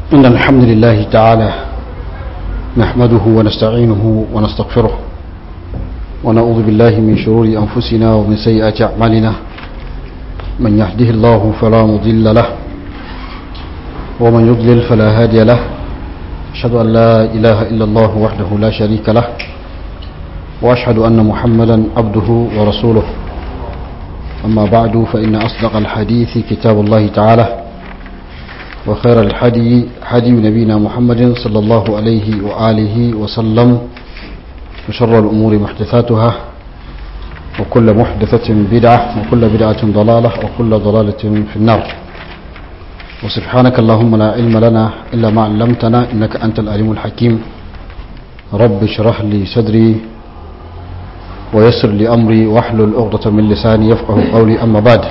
إن الحمد لله تعالى نحمده ونستعينه ونستغفره ونعوذ بالله من شرور أنفسنا ومن سيئات أعمالنا من يهده الله فلا مضل له ومن يضلل فلا هادي له أشهد أن لا إله إلا الله وحده لا شريك له وأشهد أن محمدا عبده ورسوله أما بعد فإن أصدق الحديث كتاب الله تعالى وخير الحدي حدي نبينا محمد صلى الله عليه وآله وسلم وشر الأمور محدثاتها وكل محدثة بدعة وكل بدعة ضلالة وكل ضلالة في النار وسبحانك اللهم لا علم لنا إلا ما علمتنا إنك أنت العليم الحكيم رب اشرح لي صدري ويسر لي أمري واحلل عقدة من لساني يفقه قولي أما بعد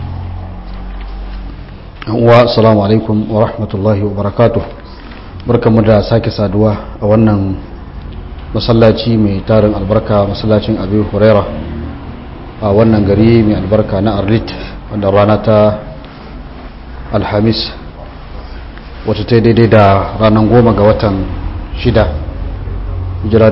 والسلام عليكم ورحمة الله وبركاته barkamu da sake saduwa a wannan masallaci mai tarin albarka masallacin abu huraira a wannan gari mai albarka na arlit wanda rana ta alhamis wata ta daidai da ranar goma ga watan shida jira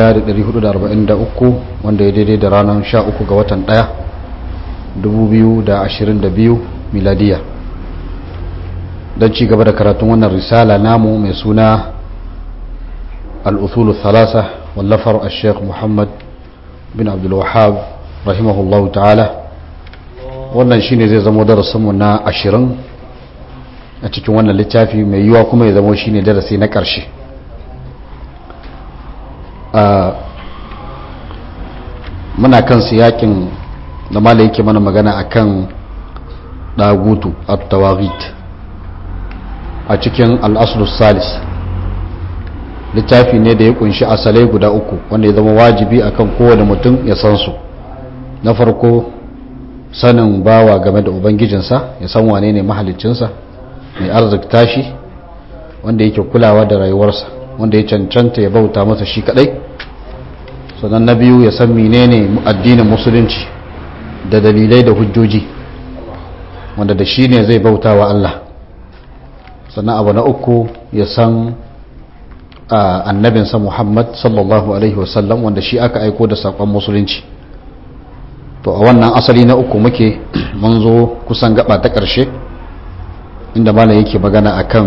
1443 wanda ya daidai da ranar 13 ga watan 1 2022 miladiya don ci gaba da karatun wannan risala namu mai suna al'uthulu thalasa wallafar a sheikh muhammad bin abdulwahab rahimahullahu ta'ala wannan shine zai zama darasinmu na ashirin a cikin wannan littafi mai yiwa kuma ya zama shine darasi na ƙarshe muna kan siyakin da mala yake mana magana akan dagutu at-tawaghit a cikin al-aslus salis littafi ne da ya kunshi asalai guda uku wanda ya zama wajibi akan kowane mutum ya san su na farko sanin bawa game da ubangijinsa ya san wane ne mahaliccinsa mai arzikta shi wanda yake kulawa da rayuwarsa wanda ya cancanta ya bauta masa shi kadai sannan na biyu ya san menene addinin musulunci da dalilai da hujjoji wanda da shi ne zai bauta wa Allah sannan abu na uku ya san annabinsa Muhammad sallallahu alaihi wasallam wanda shi aka aiko da saƙon musulunci to a wannan asali na uku muke mun zo kusan gaba ta ƙarshe inda malam yake magana akan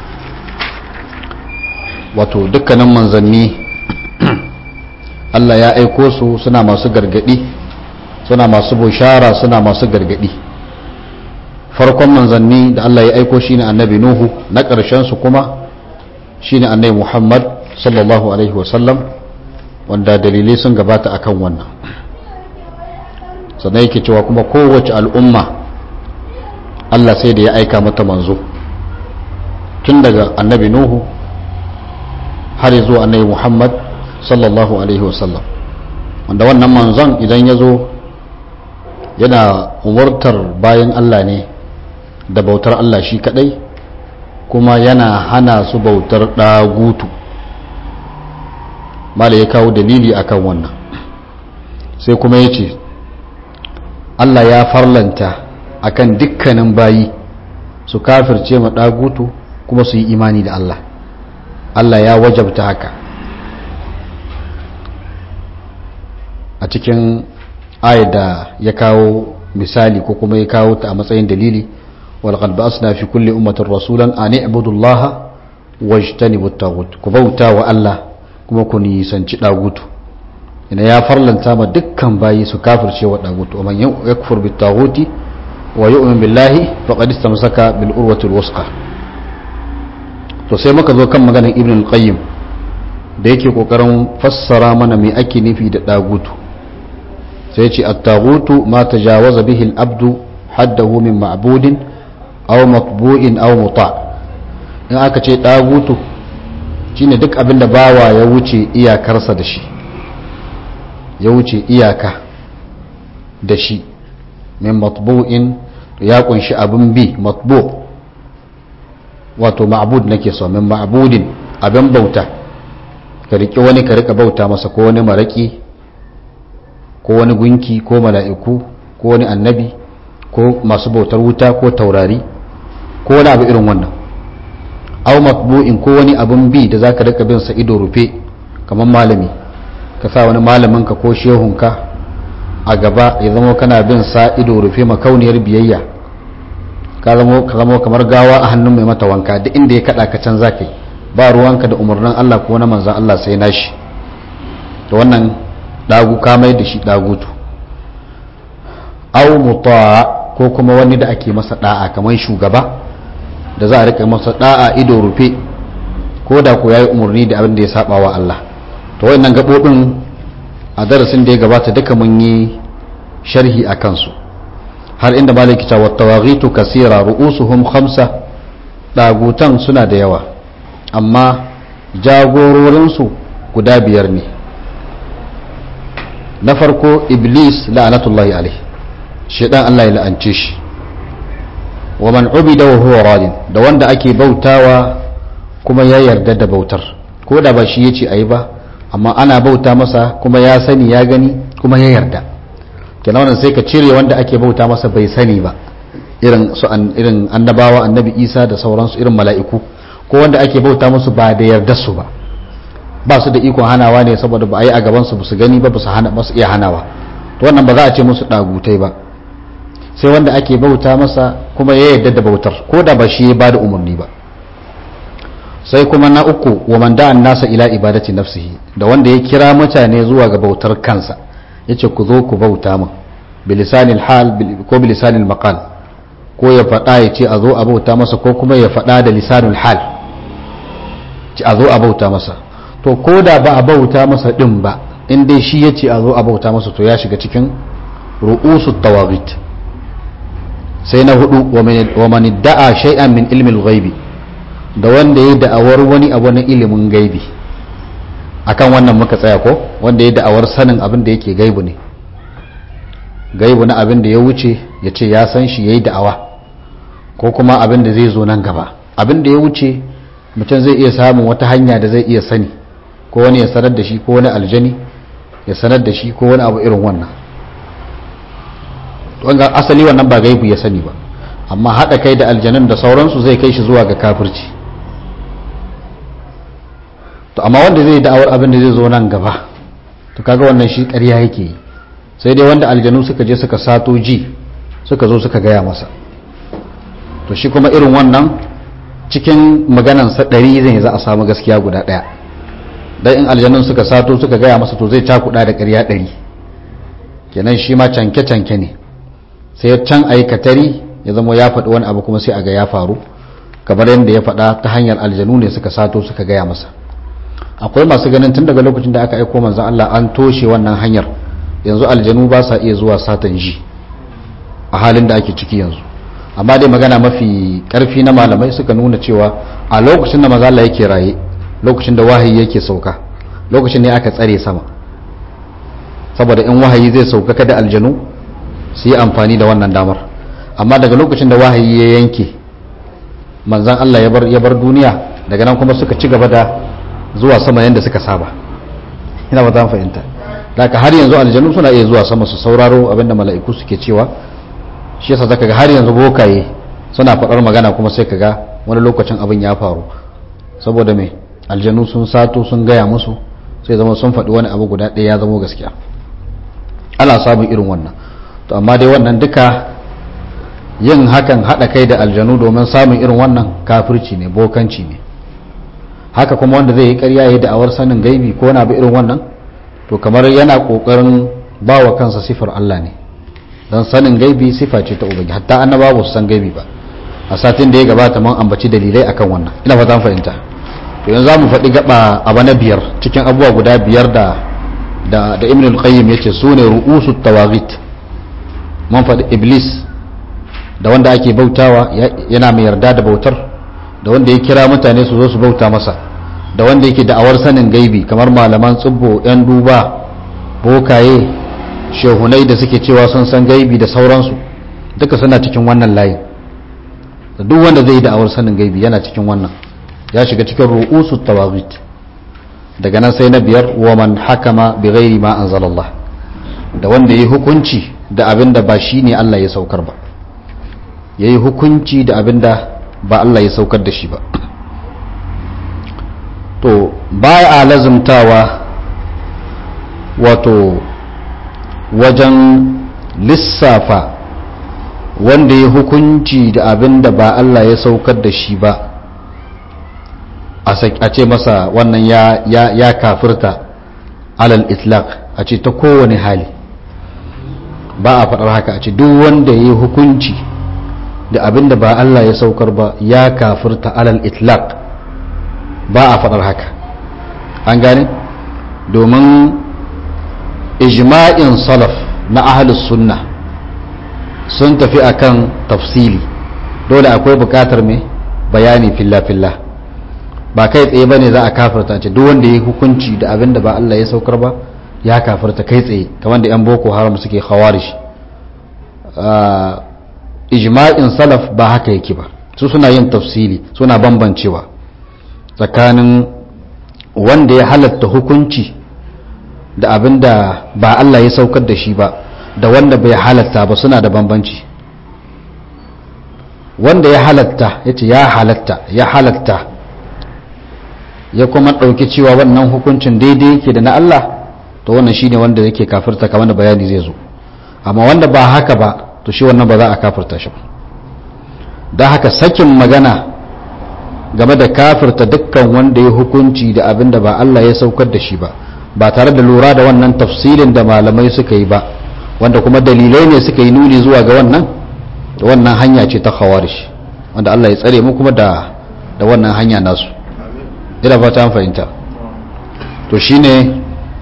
wato dukkanin manzanni Allah ya aiko su suna masu gargadi suna masu bushara suna masu gargadi farkon manzanni da Allah ya aiko shine annabi Nuhu na ƙarshen su kuma shine annabi Muhammad sallallahu alaihi wasallam wanda dalilai sun gabata akan wannan sannan yake cewa kuma kowace al'umma Allah sai da ya aika mata manzo tun daga annabi Nuhu har zuwa annabi Muhammad sallallahu alaihi wasallam wanda wannan manzon idan ya zo yana umartar bayan Allah ne da bautar Allah shi kadai kuma yana hana su bautar ɗagutu mala ya kawo dalili akan wannan sai kuma ya ce Allah ya farlanta akan dukkanin bayi su kafirce ma ɗagutu kuma su yi imani da Allah Allah ya wajabta haka a cikin ayat da ya kawo misali ko kuma ya kawo ta a matsayin dalili walqad ba'asna fi kulli ummatin rasulan an i'budu Allah wajtanibu at-taghut ku bauta wa Allah kuma ku nisanci dagutu ina ya farlanta ma dukkan bayi su kafirce wa dagutu man yakfur bit taghuti wa yu'min billahi faqad istamsaka bil urwati al-wusqa to sai muka zo kan maganar ibn al-qayyim da yake kokarin fassara mana me ake nufi da dagutu sai ce at-taghutu ma tajawaza bihi al-abdu haddahu min ma'budin aw matbu'in aw muta in aka ce dagutu shine duk abin da bawa ya wuce iyakarsa da shi ya wuce iyaka da shi min matbu'in ya kunshi abin bi matbu wato ma'bud nake so min ma'budin abin bauta ka riƙe wani ka rika bauta masa ko wani maraki ko wani gunki ko mala'iku ko wani annabi ko masu bautar wuta ko taurari ko wani abu irin wannan au matbu'in ko wani abun bi da zaka rika bin sa ido rufe kamar malami ka sa wani malamin ka ko shehunka a gaba ya zama kana bin sa ido rufe makauniyar biyayya ka zama kamar gawa a hannun mai mata wanka duk inda ya kada ka can zaka yi ba ruwanka da umarnin Allah ko na manzan Allah sai nashi to wannan dagu ka mai da shi dagutu au muta'a ko kuma wani da ake masa da'a kamar shugaba da za a rika masa da'a ido rufe ko da ko yayi umarni da abin da ya saba wa Allah to wayannan gabobin a darasin da ya gabata duka mun yi sharhi a kansu har inda maliki ta wattawaghitu kasira ru'usuhum khamsa dagutan suna da yawa amma jagororinsu guda biyar ne na farko iblis la'anatullahi alaihi shaidan Allah ya la'ance shi wa man ubida wa huwa radin da wanda ake bautawa kuma ya yarda da bautar ko da ba shi yace ayi ba amma ana bauta masa kuma ya sani ya gani kuma ya yarda kenan wannan sai ka cire wanda ake bauta masa bai sani ba irin su irin annabawa annabi Isa da sauransu irin mala'iku ko wanda ake bauta musu ba da yarda su ba ba su da ikon hanawa ne saboda ba a yi a gaban su su gani ba ba su iya hanawa to wannan ba za a ce musu dagutai ba sai wanda ake bauta masa kuma ya yarda da bautar ko da ba shi ya ba da umarni ba sai kuma na uku wa man da'an nasa ila ibadati nafsihi da wanda ya kira mutane zuwa ga bautar kansa yace ku zo ku bauta min bilisanil hal ko bilisanil maqal ko ya faɗa ya ce a zo a bauta masa ko kuma ya faɗa da lisanul hal ci a zo a bauta masa to ko da ba a bauta masa din ba in dai shi ya ce a zo a bauta masa to ya shiga cikin ru'usu tawagit sai na hudu wa man da'a shay'an min ilmin ghaibi da wanda ya da'awar wani abu na ilimin gaibi akan wannan muka tsaya ko wanda ya da'awar sanin abin da yake gaibu ne gaibu na abin da ya wuce ya ce ya san shi yayi da'awa ko kuma abin da zai zo nan gaba abin da ya wuce mutum zai iya samun wata hanya da zai iya sani ko wani ya sanar da shi ko wani aljani ya sanar da shi ko wani abu irin wannan wanga asali wannan ba gaibu ya sani ba amma haɗa kai da aljanun da sauransu zai kai shi zuwa ga kafirci to amma wanda zai da'awar abin da zai zo nan gaba to kaga wannan shi ƙarya yake yi sai dai wanda aljanu suka je suka sato ji suka zo suka gaya masa to shi kuma irin wannan cikin maganansa ɗari zai za a samu gaskiya guda ɗaya dan in aljanun suka sato suka gaya masa to zai cakuɗa da ƙarya ɗari kenan shi ma canke-canke ne sai can aikatari ya zama ya faɗi wani abu kuma sai a ga ya faru kamar yadda ya faɗa ta hanyar aljanu ne suka sato suka gaya masa akwai masu ganin tun daga lokacin da aka aiko manzan Allah an toshe wannan hanyar yanzu aljanu ba sa iya zuwa satan ji a halin da ake ciki yanzu amma dai magana mafi karfi na malamai suka nuna cewa a lokacin da maza Allah yake raye lokacin da wahayi yake sauka lokacin ne aka tsare sama saboda in wahayi zai sauka kada aljanu su yi amfani da wannan damar amma daga lokacin da wahayi ya yanke manzan Allah ya bar duniya daga nan kuma suka ci gaba da zuwa sama yadda suka saba ina ba ta fahimta daga har yanzu aljanu suna iya zuwa sama su sauraro abinda mala'iku suke cewa shi yasa zaka ga har yanzu bokaye suna faɗar magana kuma sai ka ga wani lokacin abin ya faru saboda me aljanu sun sato sun gaya musu sai zama sun faɗi wani abu guda ɗaya ya zama gaskiya ana samun irin wannan to amma dai wannan duka yin hakan haɗa kai da aljanu domin samun irin wannan kafirci ne bokanci ne haka kuma wanda zai yi ƙarya ya da'awar sanin gaibi ko wani abu irin wannan to kamar yana ƙoƙarin ba wa kansa sifar Allah ne don sanin gaibi sifa ce ta ubangi hatta annaba ba su san gaibi ba a satin da ya gabata mun ambaci dalilai akan wannan ina fata fahimta to yanzu zamu faɗi gaba abu na biyar cikin abubuwa guda biyar da da da ibn al-qayyim yace sune ru'usu tawaghit mun faɗi iblis da wanda ake bautawa yana mai yarda da bautar da wanda ya kira mutane su zo su bauta masa da wanda yake da'awar sanin gaibi kamar malaman tsubbo yan duba bokaye shehunai da suke cewa sun san gaibi da sauransu duka suna cikin wannan layin da duk wanda zai yi da'awar sanin gaibi yana cikin wannan ya shiga cikin ru'usu tawaghit daga nan sai na biyar wa man hakama bi ghairi ma anzalallah da wanda yayi hukunci da abin da ba shine Allah ya saukar ba yayi hukunci da abin da ba Allah ya saukar da shi ba to baya a lazumtawa wato wajen lissafa wanda ya hukunci da abin da ba Allah ya saukar da shi ba a ce masa wannan ya, ya, ya kafirta alal itlaq a ce ta kowane hali ba a faɗar haka a ce duk wanda ya yi hukunci da abin da ba Allah ya saukar ba ya kafirta alal itlaq ba a faɗar haka an gane domin ijma'in salaf na ahlus sunna sun tafi akan tafsili dole akwai bukatar mai bayani filla-filla ba kai tsaye bane za a kafirta ce duk wanda ya hukunci da abin da ba Allah ya saukar ba ya kafirta kai tsaye kamar da 'yan boko haram suke khawarish ijma'in salaf ba haka yake ba su suna yin tafsili suna bambancewa tsakanin wanda ya halatta hukunci da abin da ba Allah ya saukar da shi ba da wanda bai halatta ba suna da bambanci wanda ya halatta ya ce ya halatta ya halatta ya kuma ɗauki cewa wannan hukuncin daidai yake da na Allah to wannan shine wanda yake kafirta kamar da bayani zai zo amma wanda ba haka ba to shi wannan ba za a kafirta shi ba don haka sakin magana game da kafirta dukkan wanda ya hukunci da abin da ba Allah ya saukar da shi ba ba tare da lura da wannan tafsirin da malamai suka yi ba wanda kuma dalilai ne suka yi nuni zuwa ga wannan da wannan hanya ce ta khawarish wanda Allah ya tsare mu kuma da da wannan hanya nasu ina fata an fahimta to shine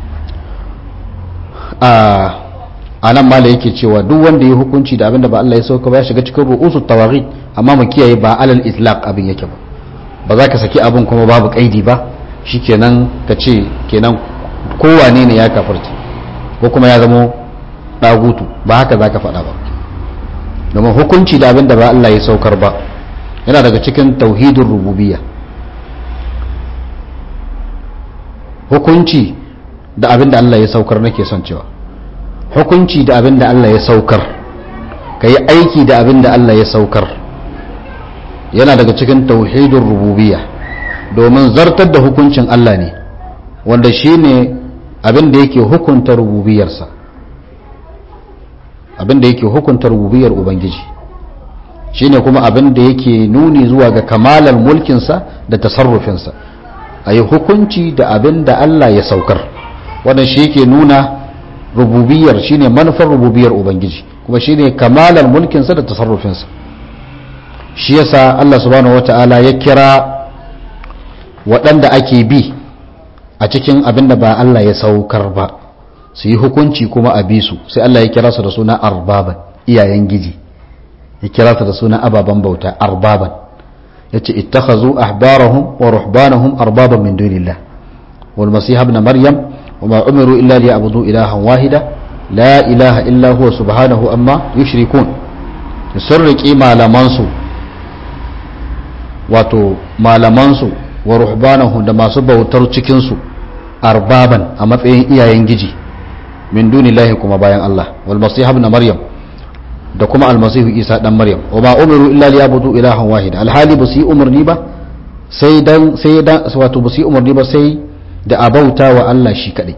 a anan mala yake cewa duk wanda ya hukunci da abinda ba Allah ya sauka ba ya shiga cikin ru'usu tawaghi amma mu kiyaye ba alal itlaq abin yake ba ba za ka saki abin kuma babu kaidi ba shikenan ka ce kenan kowane ne ya kafarta ko kuma ya zamo dagutu ba haka za ka faɗa ba domin hukunci da abin da ba Allah ya saukar ba yana daga cikin tauhidin rububiyya hukunci da abin da Allah ya saukar nake son cewa hukunci da abin da Allah ya saukar ka yi aiki da abin da Allah ya saukar yana daga cikin tauhidin rububiyya domin zartar da hukuncin Allah ne wanda shi ne abin da yake hukunta rububiyarsa abin da yake hukunta rububiyar ubangiji shi ne kuma abin da yake nuni zuwa ga kamalar mulkinsa da tasarrufinsa a yi hukunci da abin da Allah ya saukar wannan shi yake nuna rububiyar shi ne manufar rububiyar ubangiji kuma shi ne kamalar mulkinsa da tasarrufinsa shi yasa Allah subhanahu wata'ala ya kira waɗanda ake bi a cikin abin da ba Allah ya saukar ba su yi hukunci kuma a bi su sai Allah ya kira su da suna arbaban iyayen giji ya kira su da suna ababen bauta arbaban ya ce ittakhazu ahbarahum wa ruhbanahum arbaban min dunillah wal masih ibn maryam wa ma umiru illa liya'budu ilahan wahida la ilaha illa huwa subhanahu amma yushrikun sun riƙi malamansu wato malamansu wa ruhbanahu da masu bautar cikinsu arbaban a matsayin iyayen giji min dunillahi kuma bayan Allah wal masih ibn maryam da kuma almasihu isa dan maryam wa ma umiru illa liyabudu ilahan wahida alhali ba su yi umarni ba sai dan sai dan wato ba su yi umarni ba sai da abauta wa Allah shi kadai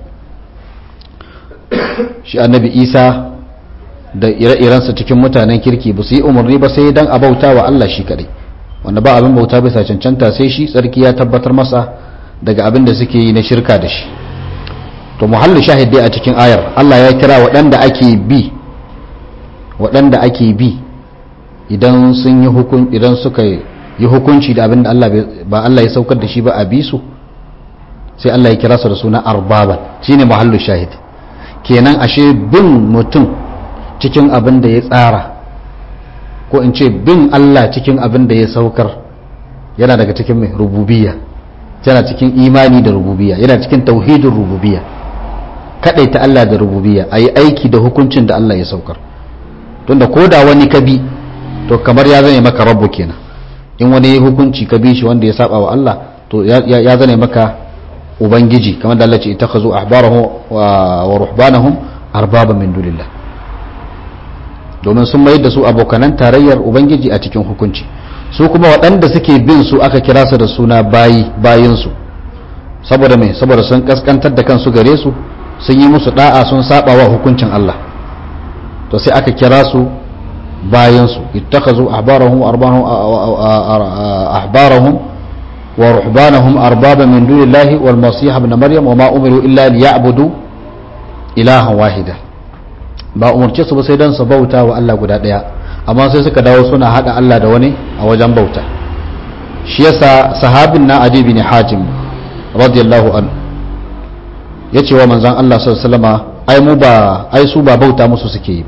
shi annabi isa da ire-irensa cikin mutanen kirki ba su yi umarni ba sai dan abauta wa Allah shi kadai wanda ba abin bauta bisa cancanta sai shi tsarki ya tabbatar masa daga abin da suke yi na shirka da shi to muhallin shahid dai a cikin ayar Allah ya kira waɗanda ake bi waɗanda ake bi idan sun yi hukun idan suka yi hukunci da abin da Allah ba Allah ya saukar da shi ba a bi su sai Allah ya kira su da suna arbaban shine muhallin shahid kenan ashe bin mutum cikin abin da ya tsara ko in ce bin Allah cikin abin da ya saukar yana daga cikin mai rububiyya yana cikin imani da rububiyya yana cikin tauhidin rububiyya ta Allah da rububiyya a yi aiki da hukuncin da Allah ya saukar tunda ko da wani ka bi to kamar ya zane maka rabu kenan in wani hukunci ka bi shi wanda ya saba wa Allah to ya zane maka ubangiji kamar da Allah ce ittakhadhu ahbarahum wa ruhbanahum arbaba min dunillah domin sun mayar da su abokanan tarayyar ubangiji a cikin hukunci su kuma waɗanda suke bin su aka kira su da suna bayi bayinsu saboda mai saboda sun kaskantar da kansu gare su sun yi musu da'a sun saba wa hukuncin Allah to sai aka kira su bayan su ittakhazu ahbarahum arbahum ahbarahum wa ruhbanahum arbaba min dunillahi wal masih ibn maryam wa ma umiru illa liya'budu ilahan wahida ba umarce su ba sai dan su bauta wa Allah guda daya amma sai suka dawo suna hada Allah da wani a wajen bauta shi yasa sahabin na adi bin hajim radiyallahu anhu yace wa manzon Allah sallallahu alaihi wasallama ai mu ba ai su ba bauta musu suke yi ba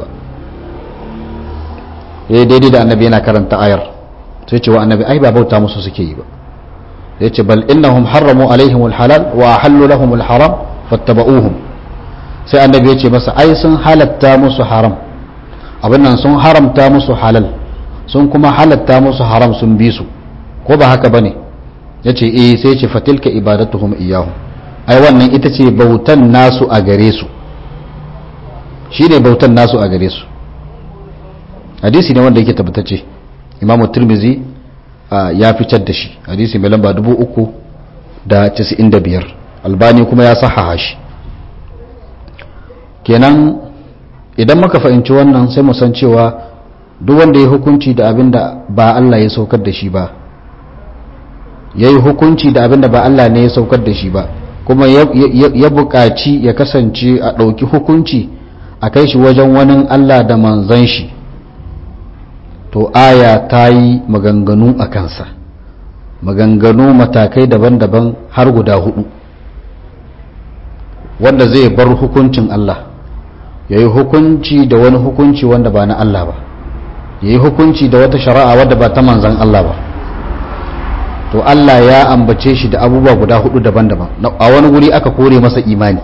yayi daidai da annabi yana karanta ayar sai ce wa annabi ai ba bauta musu suke yi ba yace bal innahum harramu alaihim alhalal wa ahallu lahum alharam fattaba'uhum sai annabi yace masa ai sun halatta musu haram abin nan sun haramta musu halal sun kuma halatta musu haram sun bi su ko ba haka bane yace eh sai ce fatilka ibadatuhum iyyahum ai wannan ita ce bautan nasu a gare su shine bautan nasu a gare su hadisi ne wanda yake tabbatacce imamu tirmizi ya fitar da shi hadisi mai lamba 395 albani kuma ya sahaha shi kenan idan muka fahimci wannan sai mu san cewa duk wanda ya hukunci da abin da ba Allah ya saukar da shi ba ya yi hukunci da abin da ba Allah ne ya saukar da shi ba kuma ya buƙaci ya kasance a ɗauki hukunci a kai shi wajen wani Allah da manzan shi to aya ta yi maganganu a kansa maganganu matakai daban-daban har guda hudu wanda zai bar hukuncin Allah ya yi hukunci da wani hukunci wanda ba na Allah ba ya yi hukunci da wata shari'a wadda ba ta manzan Allah ba to Allah ya ambace shi da abubuwa guda hudu daban-daban a wani guri aka kore masa imani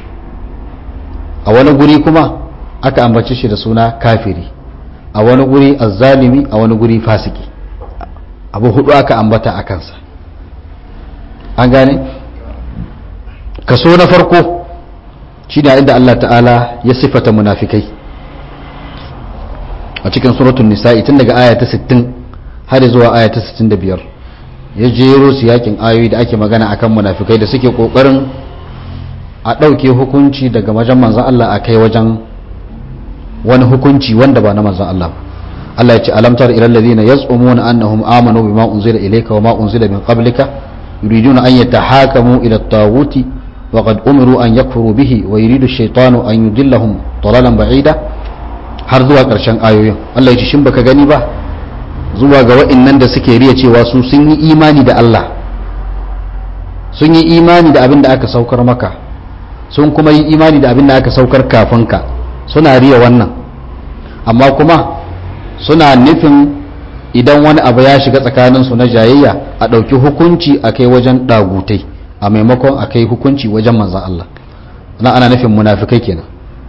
a wani guri kuma aka ambace shi da suna kafiri a wani guri azzalimi a wani guri fasiki abu hudu aka ambata a kansa an gane kaso na farko shi da inda Allah ta'ala ya sifata munafikai a cikin suratun nisa'i tun daga aya ta 60 har zuwa aya ta 65 ya jero su yakin ayoyi da ake magana akan munafikai da suke kokarin a ɗauke hukunci daga wajen manzan Allah a kai wajen wani hukunci wanda ba na manzan Allah ba Allah ya ce alamtar ila alladhina yaz'umuna annahum amanu bima unzila ilayka wama unzila min qablika yuriduna an yatahakamu ila at-taguti wa qad umiru an yakfuru bihi wa yuridu ash-shaytanu an yudillahum dalalan ba'ida har zuwa karshen ayoyin Allah ya ce shin baka gani ba zuwa ga wa'annan da suke riya cewa su sun yi imani da Allah sun yi imani da abin da aka saukar maka sun kuma yi imani da abin da aka saukar kafin ka suna riya wannan amma kuma suna nufin idan wani abu ya shiga tsakaninsu na jayayya a ɗauki hukunci a kai wajen ɗagutai a maimakon a kai hukunci wajen manzan Allah na ana nufin munafikai kenan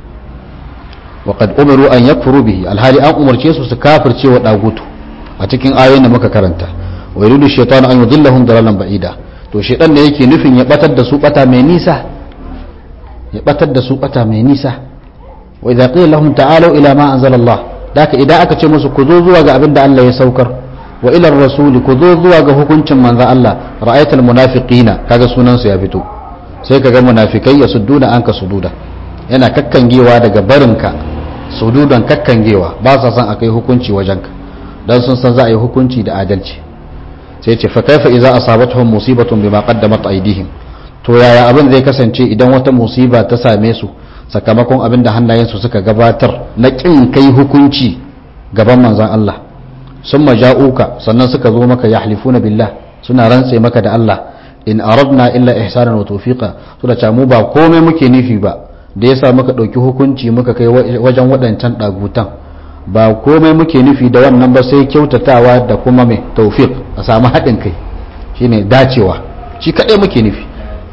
waƙad umaru an yakfuru bihi alhali an umarce su su kafirce wa ɗagutu a cikin ayoyin da muka karanta wa yuridu shaytanu an yudillahum dalalan ba'ida to shaytan ne yake nufin ya batar da su bata mai nisa ya batar da su bata mai nisa wa idza qila lahum ta'alu ila ma anzala Allah daka idan aka ce musu ku zo zuwa ga abin da Allah ya saukar wa ila rasuli ku zo zuwa ga hukuncin manzon Allah ra'aytal munafiqina kaga sunan su ya fito sai kaga munafikai ya sudduna anka sududa yana kakkangewa daga barinka sududan kakkangewa ba sa son akai hukunci wajenka dan sun san za a yi hukunci da adalci sai ce fa kaifa idza asabatuhum musibatun bima qaddamat aydihim to yaya abin zai kasance idan wata musiba ta same su sakamakon abin da hannayensu suka gabatar na kin kai hukunci gaban manzon Allah sun maja'uka sannan suka zo maka yahlifuna billah suna rantse maka da Allah in aradna illa ihsanan wa tawfiqa to da mu ba komai muke nufi ba da yasa muka dauki hukunci muka kai wajen wadancan dagutan ba komai muke nufi da wannan ba sai kyautatawa da kuma mai tawfiq a samu haɗin kai shine dacewa shi kadai muke nufi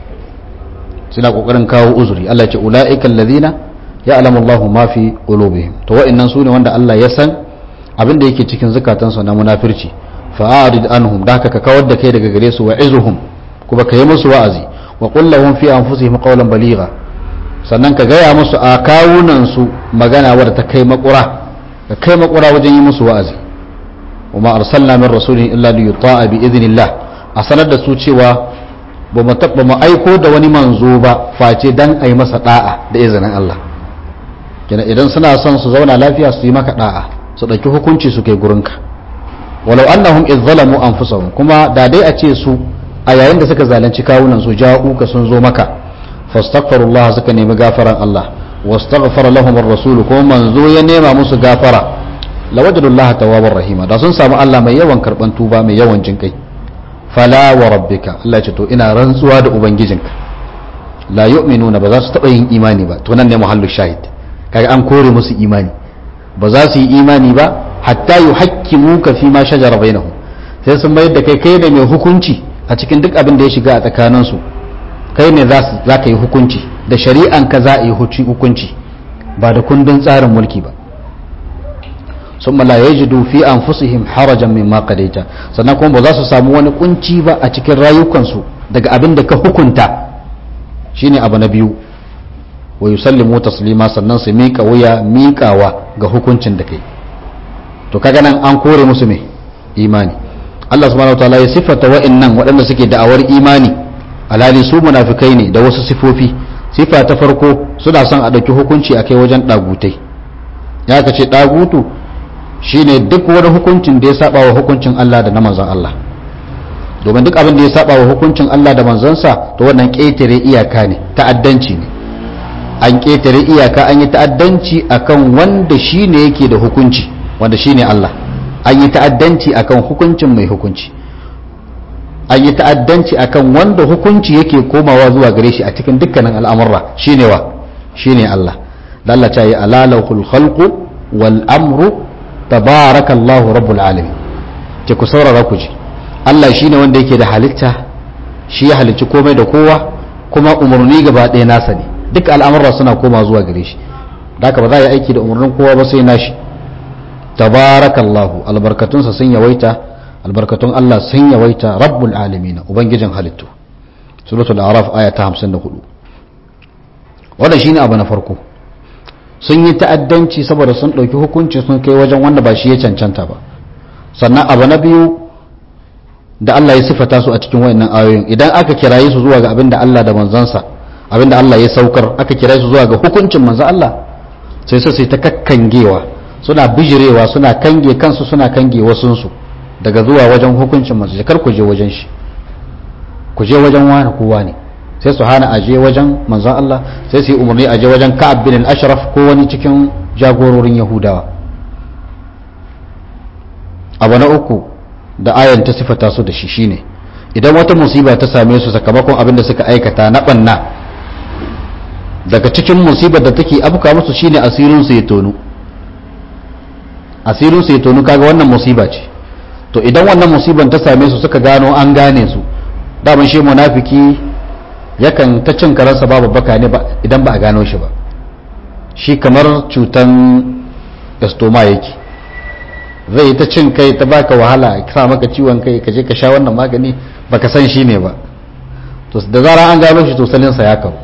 suna kokarin kawo uzuri Allah ce ulaika alladhina ya'lamu Allahu ma fi qulubihim to wa'annan sune wanda Allah ya san abin da yake cikin zukatansu na munafirci fa'arid anhum da ka kawar da kai daga gare su wa izuhum kuma ka yi musu wa'azi wa qul lahum fi anfusihim qawlan baligha sannan ka gaya musu a kawunan su magana wadda ta kai makura ka kai makura wajen yi musu wa'azi wa ma arsalna min rasulin illa li yuta'a bi idhnillah a sanar da su cewa ba mu ba mu aiko da wani manzo ba face dan ai masa da'a da izinin Allah kenan idan suna son su zauna lafiya su yi maka da'a su dauki hukunci su kai gurinka walau annahum idh zalamu anfusahum kuma da dai a ce su a yayin da suka zalunci kawunan su ja'uka sun zo maka fastaghfirullah suka nemi gafaran Allah wastaghfara lahum ar-rasul kuma manzo ya nema musu gafara lawajadullah tawwabar rahima da sun samu Allah mai yawan karban tuba mai yawan jinkai fala wa rabbika Allah ya ce to ina rantsuwa da ubangijinka la yu'minuna ba za su taba yin imani ba to nan ne muhallu shahid kaga an kore musu imani ba za su yi imani ba hatta yuhakkimuka fi ma shajara bainahum sai sun bayar da kai kai da mai hukunci a cikin duk abin da ya shiga a tsakaninsu kai ne za ka yi hukunci da shari'an ka za a yi hukunci ba da kundin tsarin mulki ba sun mala ya ji fi an fusihim harajan min makadaita sannan kuma ba za su samu wani kunci ba a cikin rayukansu daga abin da ka hukunta shine abu na biyu wa yusallimu taslima sannan su miƙa wuya miƙawa ga hukuncin da kai to kaga nan an kore musu me imani Allah subhanahu wataala ya siffata wa'annan waɗanda suke da'awar imani alhali su munafikai ne da wasu sifofi sifa ta farko suna son a ɗauki hukunci a kai wajen ɗagutai ya ka ce ɗagutu shine duk wani hukuncin da ya saba wa hukuncin Allah da na manzon Allah domin duk abin da ya saba wa hukuncin Allah da manzonsa to wannan ƙetare iyaka ne ta'addanci ne an ƙetare iyaka an yi ta'addanci akan wanda shine yake da hukunci wanda shine Allah an yi ta'addanci akan hukuncin mai hukunci an yi ta'addanci akan wanda hukunci yake komawa zuwa gare shi a cikin dukkanin al'amurra shine wa shine Allah da Allah ta yi alalahul khalqu wal amru tabarakallahu rabbul alamin ce ku saurara ku ji Allah shine wanda yake da halitta shi ya halicci komai da kowa kuma umarni gaba ɗaya nasa ne duk al'amurra suna koma zuwa gare shi da haka ba za a yi aiki da umarnin kowa ba sai nashi tabarakallahu albarkatunsa sun yawaita albarkatun Allah sun yawaita rabbul alamin ubangijin halittu suratul araf aya ta 54 wannan shine abu na farko sun yi ta'addanci saboda sun dauki hukunci sun kai wajen wanda ba shi ya cancanta ba sannan abu na biyu da Allah ya sifata su a cikin wayannan ayoyin idan aka kiraye su zuwa ga abinda Allah da manzansa abinda Allah ya saukar aka kiraye su zuwa ga hukuncin manzon Allah sai sai ta kakkangewa suna bijirewa suna kange kansu suna kange wasunsu daga zuwa wajen hukuncin masu kar ku je wajen shi ku je wajen wani kowa ne sai su hana aje wajen manzon Allah sai su yi umarni aje wajen Ka'ab bin al-Ashraf ko wani cikin jagororin Yahudawa abu na uku da ayan ta sifata su da shi shine idan wata musiba ta same su sakamakon abin da suka aikata na banna daga cikin musibar da take abuka musu shine asirin su ya tonu asirin su ya tonu kaga wannan musiba ce to idan wannan musiban ta same su suka gano an gane su daman shi munafiki yakan ta cin karansa babu baka ne idan ba a gano shi ba shi kamar cutan estoma yake zai yi ta cin kai ta baka wahala ya sa maka ciwon kai ka je ka sha wannan magani baka san shi ne ba to da zara an gano shi to salinsa ya kawo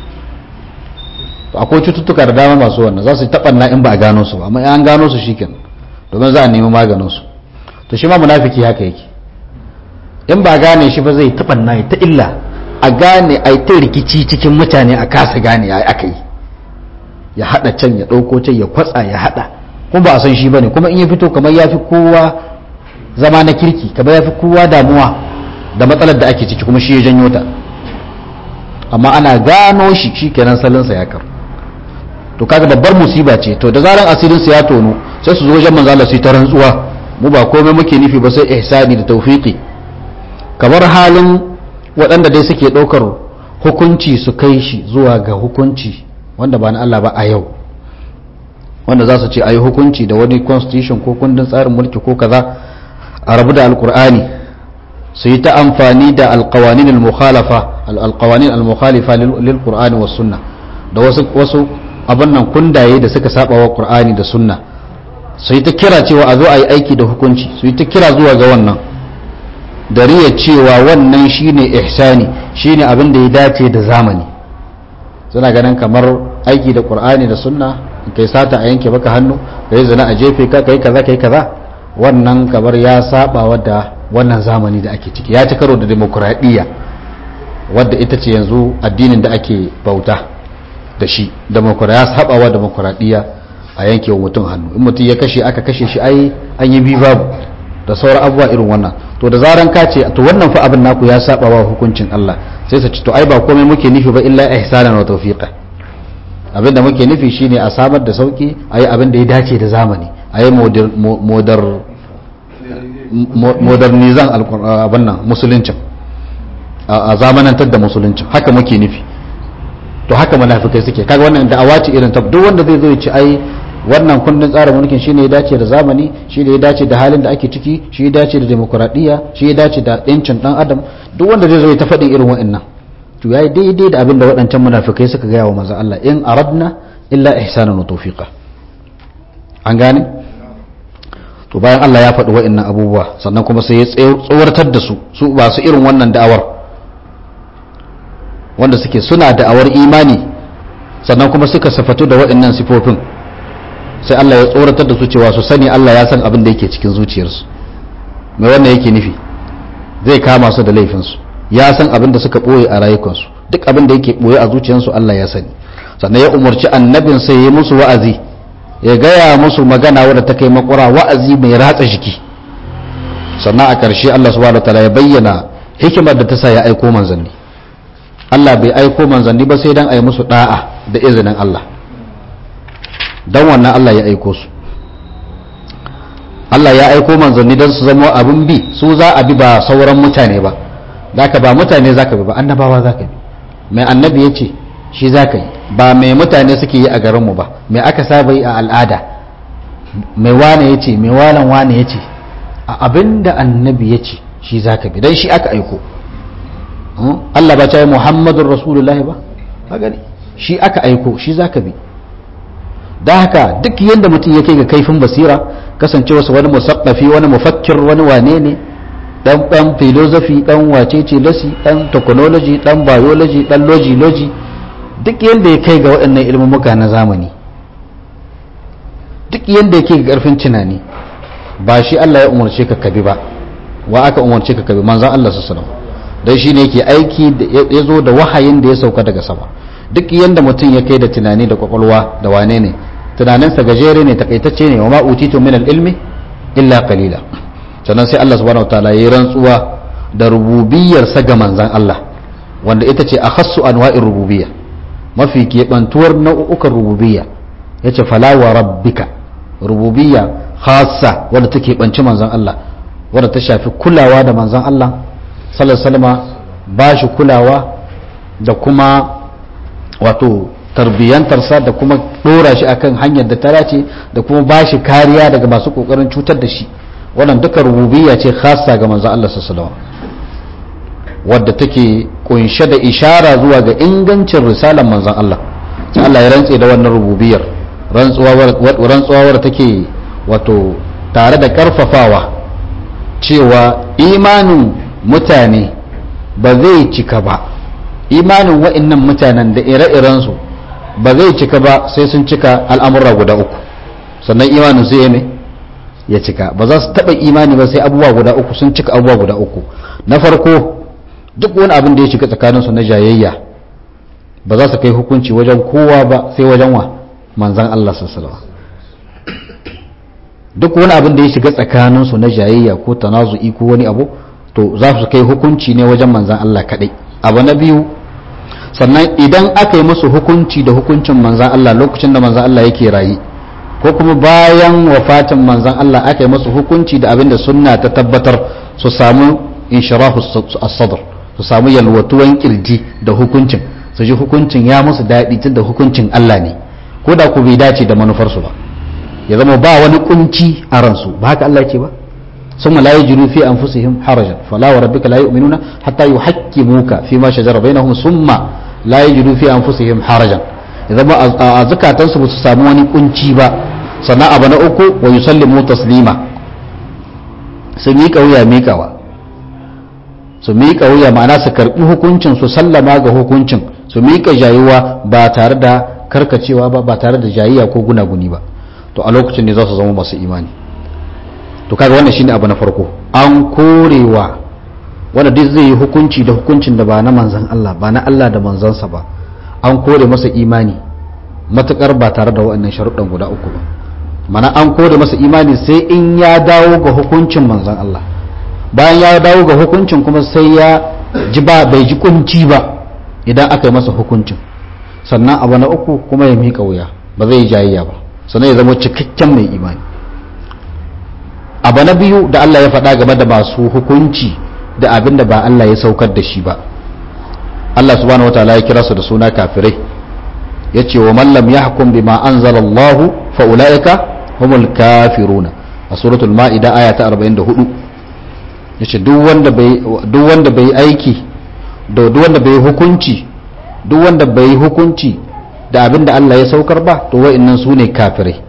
to akwai cututtuka da dama masu wannan za su taɓa in ba a gano su ba amma an gano su shi kenan domin za a nemi maganin su to shi ma munafiki haka yake in ba gane shi ba zai taɓa na ta illa a gane a ta rikici cikin mutane a kasa gane ya aka yi ya haɗa can ya ɗauko can ya kwatsa ya haɗa kuma ba a san shi ba ne kuma in ya fito kamar ya fi kowa zama na kirki kamar ya fi kowa damuwa da matsalar da ake ciki kuma shi ya janyo ta amma ana gano shi shi kenan salinsa ya karu to kaga babbar musiba ce to da zaran asirinsa ya tono sai su zo wajen manzo Allah su ta rantsuwa mu ba komai muke nufi ba sai ihsani da tawfiqi kamar halin waɗanda dai suke ɗaukar hukunci su kai shi zuwa ga hukunci wanda ba na Allah ba a yau wanda za su ce a yi hukunci da wani constitution ko kundin tsarin mulki ko kaza a rabu da alkur'ani su yi ta amfani da alkawanin al-mukhalafa alkawanin al-mukhalifa lil qur'ani was sunna da wasu wasu abin nan kundaye da suka saba wa qur'ani da sunna su yi ta kira cewa a zo a yi aiki da hukunci su yi ta kira zuwa ga wannan da riya cewa wannan shine ihsani shine abin da ya dace da zamani suna ganin kamar aiki da qur'ani da sunna kai sata a yanke baka hannu kai zina a jefe ka kai kaza kai kaza wannan kamar ya saba wadda wannan zamani da ake ciki ya ci karo da demokradiyya wadda ita ce yanzu addinin da ake bauta da shi ya sabawa demokuraɗiyya a yanke wa mutum hannu in mutum ya kashe aka kashe shi ai an yi bi babu da sauran abubuwa irin wannan to da zaran ka ce to wannan fa abin naku ya sabawa hukuncin Allah sai su ci to ai ba komai muke nufi ba illa ihsanan wa tawfiqa abin da muke nufi shine a samar da sauki ayi abin da ya dace da zamani ayi modar modernizan abin nan musuluncin a zamanantar da musuluncin haka muke nufi to haka munafikai suke kaga wannan da'awa ce irin ta duk wanda zai zo ya ci ai wannan kundin tsarin mulkin shine ya dace da zamani shine ya dace da halin da ake ciki shi ya dace da demokradiyya shi ya dace da yancin dan adam duk wanda zai zo ya ta faɗin irin wa'annan to yayi daidai da abin da waɗancan munafikai suka gaya wa manzo Allah in aradna illa ihsanan wa tawfiqa an gane to bayan Allah ya faɗi wa'annan abubuwa sannan kuma sai ya tsawartar da su su ba su irin wannan da'awar wanda suke suna da'awar imani sannan kuma suka safatu da waɗannan sifofin sai Allah ya tsoratar da su cewa su sani Allah ya san abin da yake cikin zuciyarsu mai wannan yake nufi zai kama su da laifinsu ya san abin da suka ɓoye a rayukansu duk abin da yake ɓoye a zuciyarsu Allah ya sani sannan ya umarci annabin sai ya yi musu wa'azi ya gaya musu magana wadda ta kai makura wa'azi mai ratsa jiki sannan a ƙarshe Allah subhanahu wataala ya bayyana hikimar da ta sa ya aiko manzanni Allah bai aiko manzanni ba sai dan a yi musu da'a da izinin Allah dan wannan Allah ya aiko su Allah ya aiko manzanni don su zama abin bi su za a bi ba sauran mutane ba zaka ba mutane zaka bi ba annabawa zaka bi mai annabi ya ce shi zaka yi ba mai mutane suke yi a garinmu ba mai aka saba yi a al'ada mai wane ya ce mai walan wane ya ce a abin da annabi ya ce shi zaka bi don shi aka aiko Allah ba ta yi Muhammadun Rasulullahi ba gani shi aka aiko shi zaka bi da haka duk yadda mutum ya kai ga kaifin basira kasance wasu wani musaffafi wani mufakkir wani wane ne dan dan philosophy dan wacece lasi dan technology dan biology dan logi logi duk yadda ya kai ga waɗannan ilmumuka na zamani duk yadda ya kai ga ƙarfin tunani ba shi Allah ya umarce ka kabi ba wa aka umarce ka kabi manzan Allah su salam don shi ne yake aiki ya zo da wahayin da ya sauka daga sama duk yadda mutum ya kai da tunani da kwakwalwa da wane ne tunaninsa gajere ne takaitacce ne wa ma utitu min ilmi illa qalila sannan sai Allah subhanahu wataala yayi rantsuwa da rububiyar sa ga manzan Allah wanda ita ce akhassu anwa'ir rububiyya mafi keɓantuwar nau'ukan rububiyya yace fala wa rabbika rububiyya khassa wanda take banci manzan Allah wanda ta shafi kulawa da manzan Allah sallallahu alaihi wasallam ba shi kulawa da kuma wato tarbiyyantarsa da kuma dora shi akan hanyar da ta dace da kuma ba shi kariya daga masu kokarin cutar da shi wannan duka rububiyya ce khassa ga manzon Allah sallallahu alaihi wadda take kunshe da ishara zuwa ga ingancin risalar manzon Allah sai Allah ya rantse da wannan rububiyyar rantsuwa wadda take wato tare da karfafawa cewa imanin mutane ba zai cika ba imanin wa'annan mutanen da ire-irensu ba zai cika ba sai sun cika al'amura guda uku sannan imanin su ne ya cika ba za su taɓa imani ba sai abubuwa guda uku sun cika abubuwa guda uku na farko duk wani abin da ya shiga tsakaninsu na jayayya ba za su kai hukunci wajen kowa ba sai wajen wa manzan Allah sallallahu duk wani abin da ya shiga tsakaninsu na jayayya ko tanazu'i ko wani abu to za su kai hukunci ne wajen manzan Allah kadai abu na biyu sannan idan aka yi musu hukunci da hukuncin manzan Allah lokacin da manzan Allah yake rayi ko kuma bayan wafatin manzan Allah aka yi musu hukunci da abin da sunna ta tabbatar su samu inshirahu as-sadr su samu yalwatuwan kirji da hukuncin su ji hukuncin ya musu daɗi tun da hukuncin Allah ne ko da ku bai dace da manufarsu ba ya zama ba wani kunci a ransu ba haka Allah ce ba ثم لا يجدوا في أنفسهم حرجا فلا وربك لا يؤمنون حتى يحكموك فيما شجر بينهم ثم لا يجدوا في أنفسهم حرجا إذا ما أزكى تنسب تساموني كنشيبا صنع أبنا أكو ويسلموا تسليما سميك ويا ميكوا su miƙa wuya ma'ana su karɓi hukuncin su sallama ga hukuncin su miƙa jayuwa ba tare da karkacewa ba ba tare da jayayya ko gunaguni ba to a lokacin ne za su zama masu imani to kaga wannan shine abu na farko an korewa wanda duk zai yi hukunci da hukuncin da ba na manzan Allah ba na Allah da manzansa ba an kore masa imani matukar ba tare da waɗannan sharuɗan guda uku ba mana an kore masa imani sai in ya dawo ga hukuncin manzan Allah bayan ya dawo ga hukuncin kuma sai ya ji ba bai ji kunci ba idan aka yi masa hukuncin sannan abu na uku kuma ya miƙa wuya ba zai yi jayayya ba sannan ya zama cikakken mai imani abu na biyu da Allah ya faɗa game da masu hukunci da abin da ba Allah ya saukar da shi ba Allah subhanahu wataala ya kira su da suna kafirai ya ce wa mallam ya hukum bima anzalallahu fa ulaika humul kafiruna a suratul ma'ida aya ta 44 yace duk wanda bai duk wanda bai aiki da duk wanda bai hukunci duk wanda bai hukunci da abin da Allah ya saukar ba to wa'annan su ne kafirai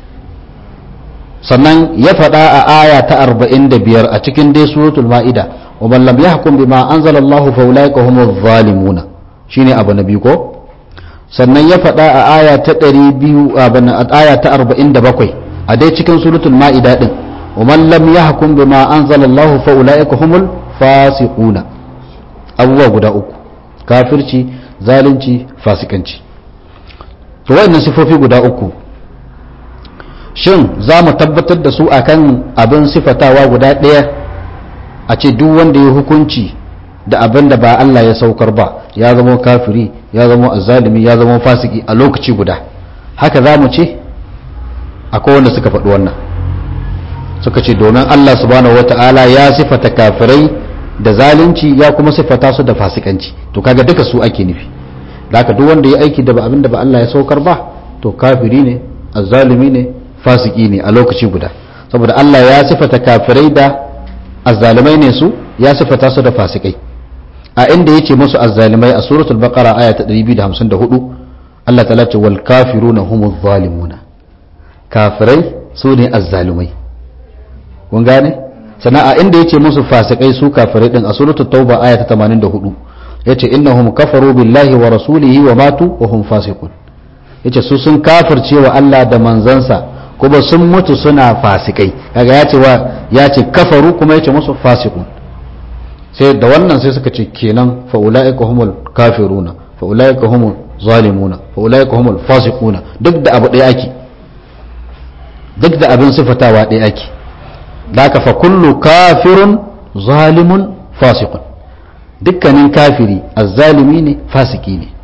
sannan ya faɗa a aya ta 45 a cikin dai suratul ma'ida wa man lam yahkum bima anzala Allah fa ulaika humuz zalimuna shine abu na biyu ko sannan ya faɗa a aya ta 200 a aya ta 47 a dai cikin suratul ma'ida din wa man lam yahkum bima anzala Allah fa ulaika humul fasiquna abubuwa guda uku kafirci zalunci fasikanci to wayannan sifofi guda uku shin za mu tabbatar da su akan abin sifatawa guda ɗaya a ce duk wanda ya hukunci da abin da ba Allah ya saukar ba ya zama kafiri ya zama azzalimi ya zama fasiki a lokaci guda haka za mu ce akwai wanda suka faɗi wannan suka ce domin Allah subhanahu wata'ala ya sifata kafirai da zalunci ya kuma sifata su da fasikanci to kaga duka su ake nufi da haka duk wanda ya aiki da abin da ba Allah ya saukar ba to kafiri ne azzalimi ne fasiki ne a lokaci guda saboda Allah ya sifata kafirai da azzalimai ne su ya sifata su da fasikai a inda yace musu azzalimai a suratul baqara aya ta 254 Allah ta'ala ce wal kafiruna humuz zalimuna kafirai su ne azzalimai kun gane sana'a inda yace musu fasikai su kafirai din a suratul tauba aya ta 84 yace innahum kafaru billahi wa rasulihi wa matu wa hum fasiqun yace su sun kafirce wa Allah da manzansa kuma sun mutu suna fasikai kaga ya ce wa ya ce kafaru kuma ya ce musu fasikun sai da wannan sai suka ce kenan fa ulaika humul kafiruna fa ulaika humul zalimuna fa ulaika humul fasiquna duk da abu ɗaya ake duk da abin sifatawa ɗaya ake da fa kullu kafirun zalimun fasiqun dukkanin kafiri azzalimi ne fasiki ne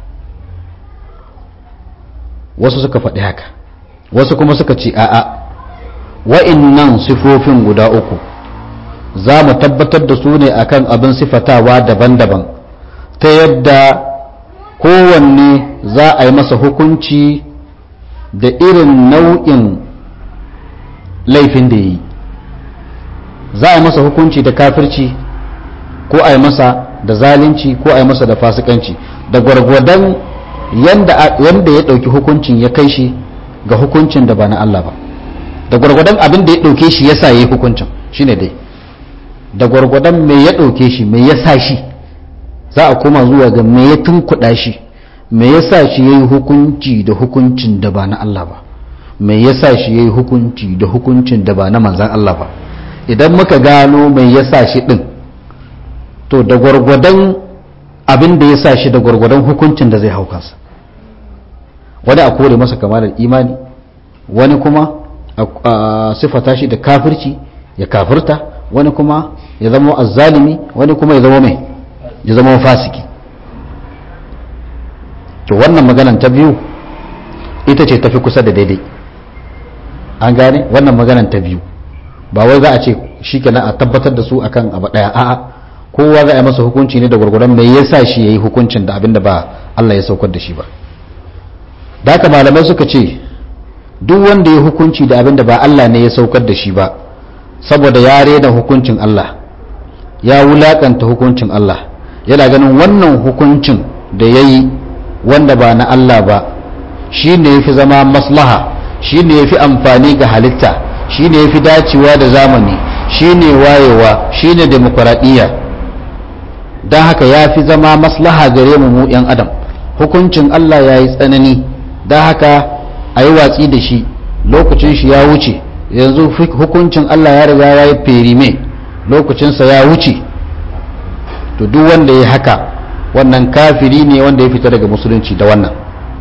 wasu suka faɗi haka wasu kuma suka ce a'a wa'innan sifofin guda uku za mu tabbatar da su ne akan abin sifatawa daban-daban ta yadda kowanne za a yi masa hukunci da irin nau'in laifin da ya yi za a yi masa hukunci da kafirci ko a yi masa da zalunci ko a yi masa da fasikanci da gwargwadon yanda ya ɗauki hukuncin ya kai shi ga hukuncin da ba na Allah ba da gwargwadon abin da ya ɗauke shi ya sa ya yi hukuncin shi ne dai da gwargwadon me ya ɗauke shi me ya sa shi za a koma zuwa ga me ya tunkuɗa shi me ya sa shi ya yi hukunci da hukuncin da ba na Allah ba me ya sa shi ya yi hukunci da hukuncin da ba na manzan Allah ba idan muka gano me ya sa shi ɗin to da gwargwadon abin da ya sa shi da gwargwadon hukuncin da zai hau kansa wani a kore masa kamalar imani wani kuma a sifata shi da kafirci ya kafirta wani kuma ya zama azzalimi wani kuma ya zama mai ya zama fasiki to wannan maganan ta biyu ita ce tafi kusa da daidai an gane wannan maganan ta biyu ba wai za a ce shi kenan a tabbatar da su akan abu daya a'a kowa za a yi masa hukunci ne da gwargwadon mai yasa shi yayi hukuncin da abinda ba Allah ya saukar da shi ba da haka malamai suka ce duk wanda ya hukunci da abinda ba Allah ne ya saukar da shi ba saboda ya rena hukuncin Allah ya wulakanta hukuncin Allah yana ganin wannan hukuncin da ya yi wanda ba na Allah ba shi ne ya fi zama maslaha shi ne ya fi amfani ga halitta shi ne ya fi dacewa da zamani shi ne wayewa shi ne demokuraɗiyya don haka ya fi zama maslaha gare mu mu 'yan adam hukuncin Allah ya yi tsanani don haka a yi watsi da shi lokacin shi ya wuce yanzu hukuncin Allah ya riga ya yi ferime lokacinsa ya wuce to duk wanda ya haka wannan kafiri ne wanda ya fita daga musulunci da wannan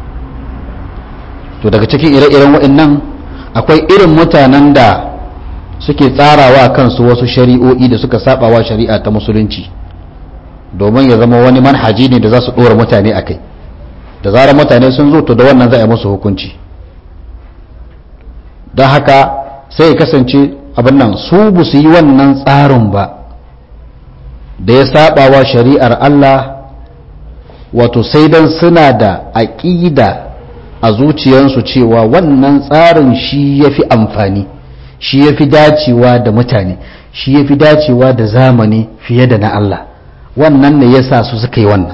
to daga cikin ire-iren waɗannan akwai irin mutanen da suke tsarawa kansu wasu shari'o'i da suka sabawa shari'a ta musulunci domin ya zama wani manhaji ne da za su ɗora mutane a kai da zarar mutane sun zo to da wannan za a yi musu hukunci don haka sai ya kasance abin nan su bu su yi wannan tsarin ba da ya sabawa shari'ar Allah wato sai dan suna da aƙida a zuciyarsu cewa wannan tsarin shi ya fi amfani shi ya fi dacewa da mutane shi ya fi dacewa da zamani fiye da na Allah wannan ne ya sa su suka yi wannan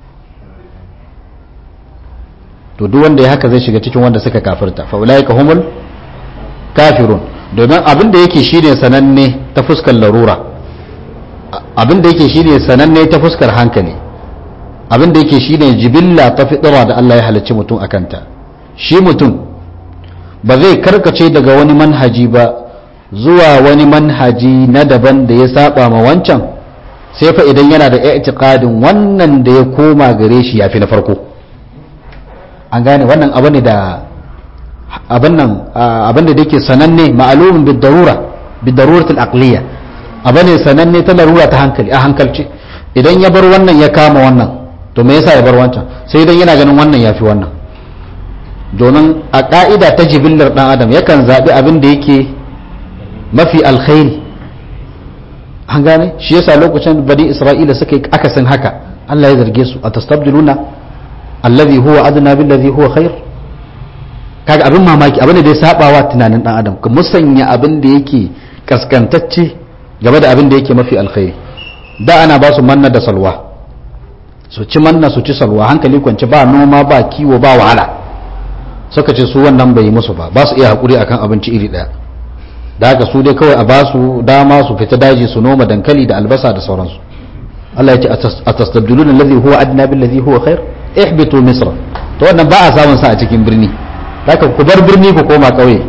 to duk wanda ya haka zai shiga cikin wanda suka kafirta fa ulaika humul kafirun domin abin da yake shine sananne ta fuskar larura abin da yake shine sananne ta fuskar hankali abin da yake shine jibilla ta fitira da Allah ya halicci mutum akanta shi mutum ba zai karkace daga wani manhaji ba zuwa wani manhaji na daban da ya saba ma wancan sai fa idan yana da i'tiqadin wannan da ya koma gare shi yafi na farko an gane wannan abu ne da abin nan abin da yake sananne ma'alumin bid darura bid daruratul aqliya abu ne sananne ta larura ta hankali a hankalci idan ya bar wannan ya kama wannan to me yasa ya bar wancan sai idan yana ganin wannan yafi wannan domin a ka'ida ta jibillar dan adam yakan zabi abin da yake mafi alkhairi an gane shi yasa lokacin bani isra'ila suka yi akasin haka Allah ya zarge su a tastabdiluna alladhi huwa adna billadhi huwa khair kaga abin mamaki abin da ya sabawa tunanin dan adam ka musanya abin da yake kaskantacce game da abin da yake mafi alkhairi da ana ba su manna da salwa su ci manna su ci salwa hankali kwance ba noma ba kiwo ba wahala suka ce su wannan bai yi musu ba ba su iya hakuri akan abinci iri daya da haka su dai kawai a ba su dama su fita daji su noma dankali da albasa da sauransu Allah ya ce a tastabdiluna alladhi huwa adna billadhi huwa khair ihbitu misra to wannan ba a samun sa a cikin birni haka ku bar birni ku koma kauye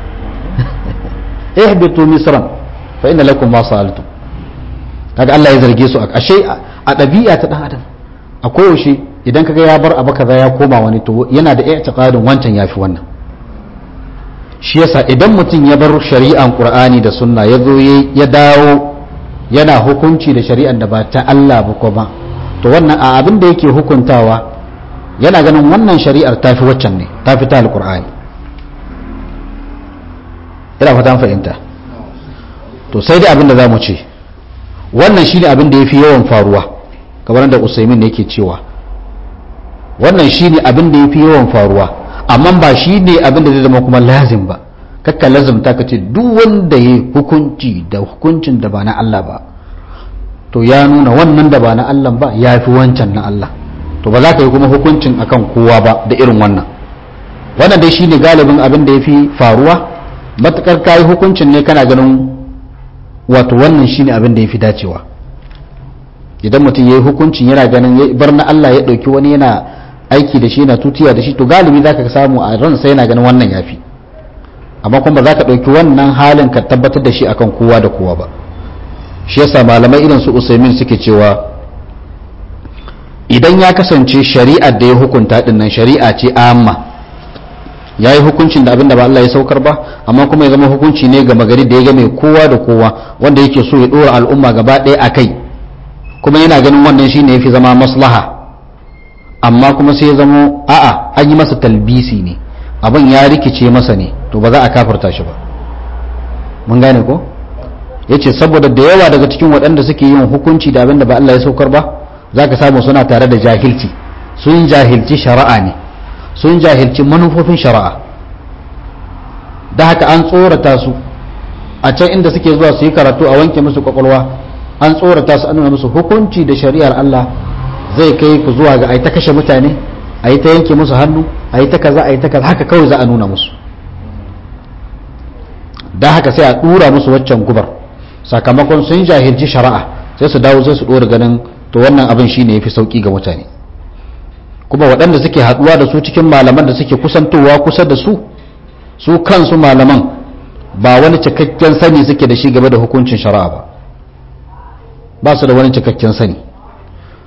ihbitu misra fa inna lakum ma sa'altum kaga Allah ya zarge su ashe a ɗabi'a ta dan adam a koyaushe idan kaga ya bar abu kaza ya koma wani to yana da i'tiqadin wancan yafi wannan shi yasa idan mutum ya bar shari'an qur'ani da sunna ya zo ya dawo yana hukunci da shari'an da ba ta Allah ba kuma to wannan a abin da yake hukuntawa yana ganin wannan shari'ar tafi waccan ne tafi ta alqur'ani ina fata fahimta to sai dai abin da zamu ce wannan shine abin da yafi yawan faruwa kamar da Usaimin ne yake cewa wannan shine abin da yafi yawan faruwa amma ba shi ne abin da zai zama kuma lazim ba kakka lazimta ka ce duk wanda ya hukunci da hukuncin da ba na Allah ba to ya nuna wannan da ba na Allah ba ya fi wancan na Allah to ba za ka yi kuma hukuncin akan kowa ba da irin wannan wannan dai shine galibin abin da ya fi faruwa matukar ka yi hukuncin ne kana ganin wato wannan shine abin da ya fi dacewa idan mutum ya yi hukuncin yana ganin ya bar na Allah ya ɗauki wani yana aiki da shi yana tutiya da shi to galibi zaka samu a ransa yana ganin wannan yafi amma kuma ba za ka ɗauki wannan halin ka tabbatar da shi akan kowa da kowa ba shi yasa malamai irin su usaimin suke cewa idan ya kasance shari'ar da ya hukunta din nan shari'a ce amma ya yi hukuncin da abin da ba Allah ya saukar ba amma kuma ya zama hukunci ne ga magari da ya game kowa da kowa wanda yake so ya ɗora al'umma gaba ɗaya a kai kuma yana ganin wannan shine ya fi zama maslaha amma kuma sai ya zamo a'a an yi masa talbisi ne abin ya rikice masa ne to ba za a kafarta shi ba mun gane ko ya ce saboda da yawa daga cikin waɗanda suke yin hukunci da abin da ba Allah ya saukar ba za ka samu suna tare da jahilci sun jahilci shari'a ne sun jahilci manufofin shari'a da haka an tsorata su a can inda suke zuwa su yi karatu a wanke musu kwakwalwa an tsorata su an nuna musu hukunci da shari'ar Allah zai kai ku zuwa ga a yi ta kashe mutane a yi ta yanke musu hannu a yi ta kaza a yi ta kaza haka kawai za a nuna musu da haka sai a dura musu waccan gubar sakamakon sun jahilci shari'a sai su dawo sai su dora ganin to wannan abin shine yafi sauki ga mutane kuma waɗanda suke haɗuwa da su cikin malaman da suke kusantowa kusa da su su kansu malaman ba wani cikakken sani suke da shi game da hukuncin shari'a ba ba su da wani cikakken sani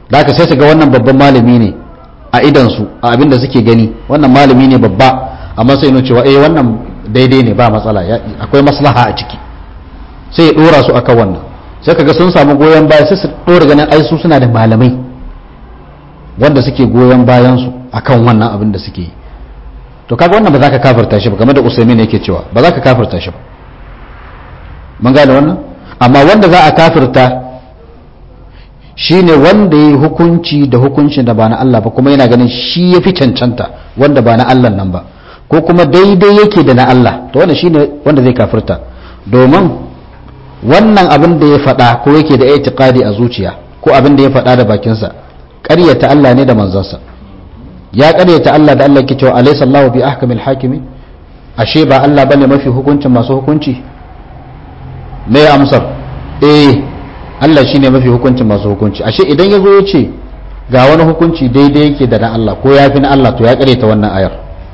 da aka sai su ga wannan babban malami ne a idansu a abin da suke gani wannan malami ne babba amma sai nuna cewa eh wannan daidai ne ba matsala akwai maslaha a ciki sai ya dora su akan wannan sai kaga sun samu goyon baya sai su dora ganin ai su suna da malamai wanda suke goyon bayan su akan wannan abin da suke yi to kaga wannan ba za ka kafirta shi ba game da usaimin yake cewa ba za ka kafirta shi ba mun gane wannan amma wanda za a kafirta shine wanda ya hukunci da hukuncin da ba na Allah ba kuma yana ganin shi ya fi cancanta wanda ba na Allah nan ba ko kuma daidai yake da na Allah to wannan shine wanda zai kafirta domin wannan abin da ya faɗa ko yake da itiqadi a zuciya ko abin da ya faɗa da bakinsa ƙaryata Allah ne da manzansa ya ƙaryata Allah da Allah ke cewa alaysa Allahu bi ahkamil hakimi ashe ba Allah bane mafi hukuncin masu hukunci me amsar eh Allah shi ne mafi hukuncin masu hukunci ashe idan ya zo ya ce ga wani hukunci daidai yake da na Allah ko ya fi na Allah to ya ta wannan ayar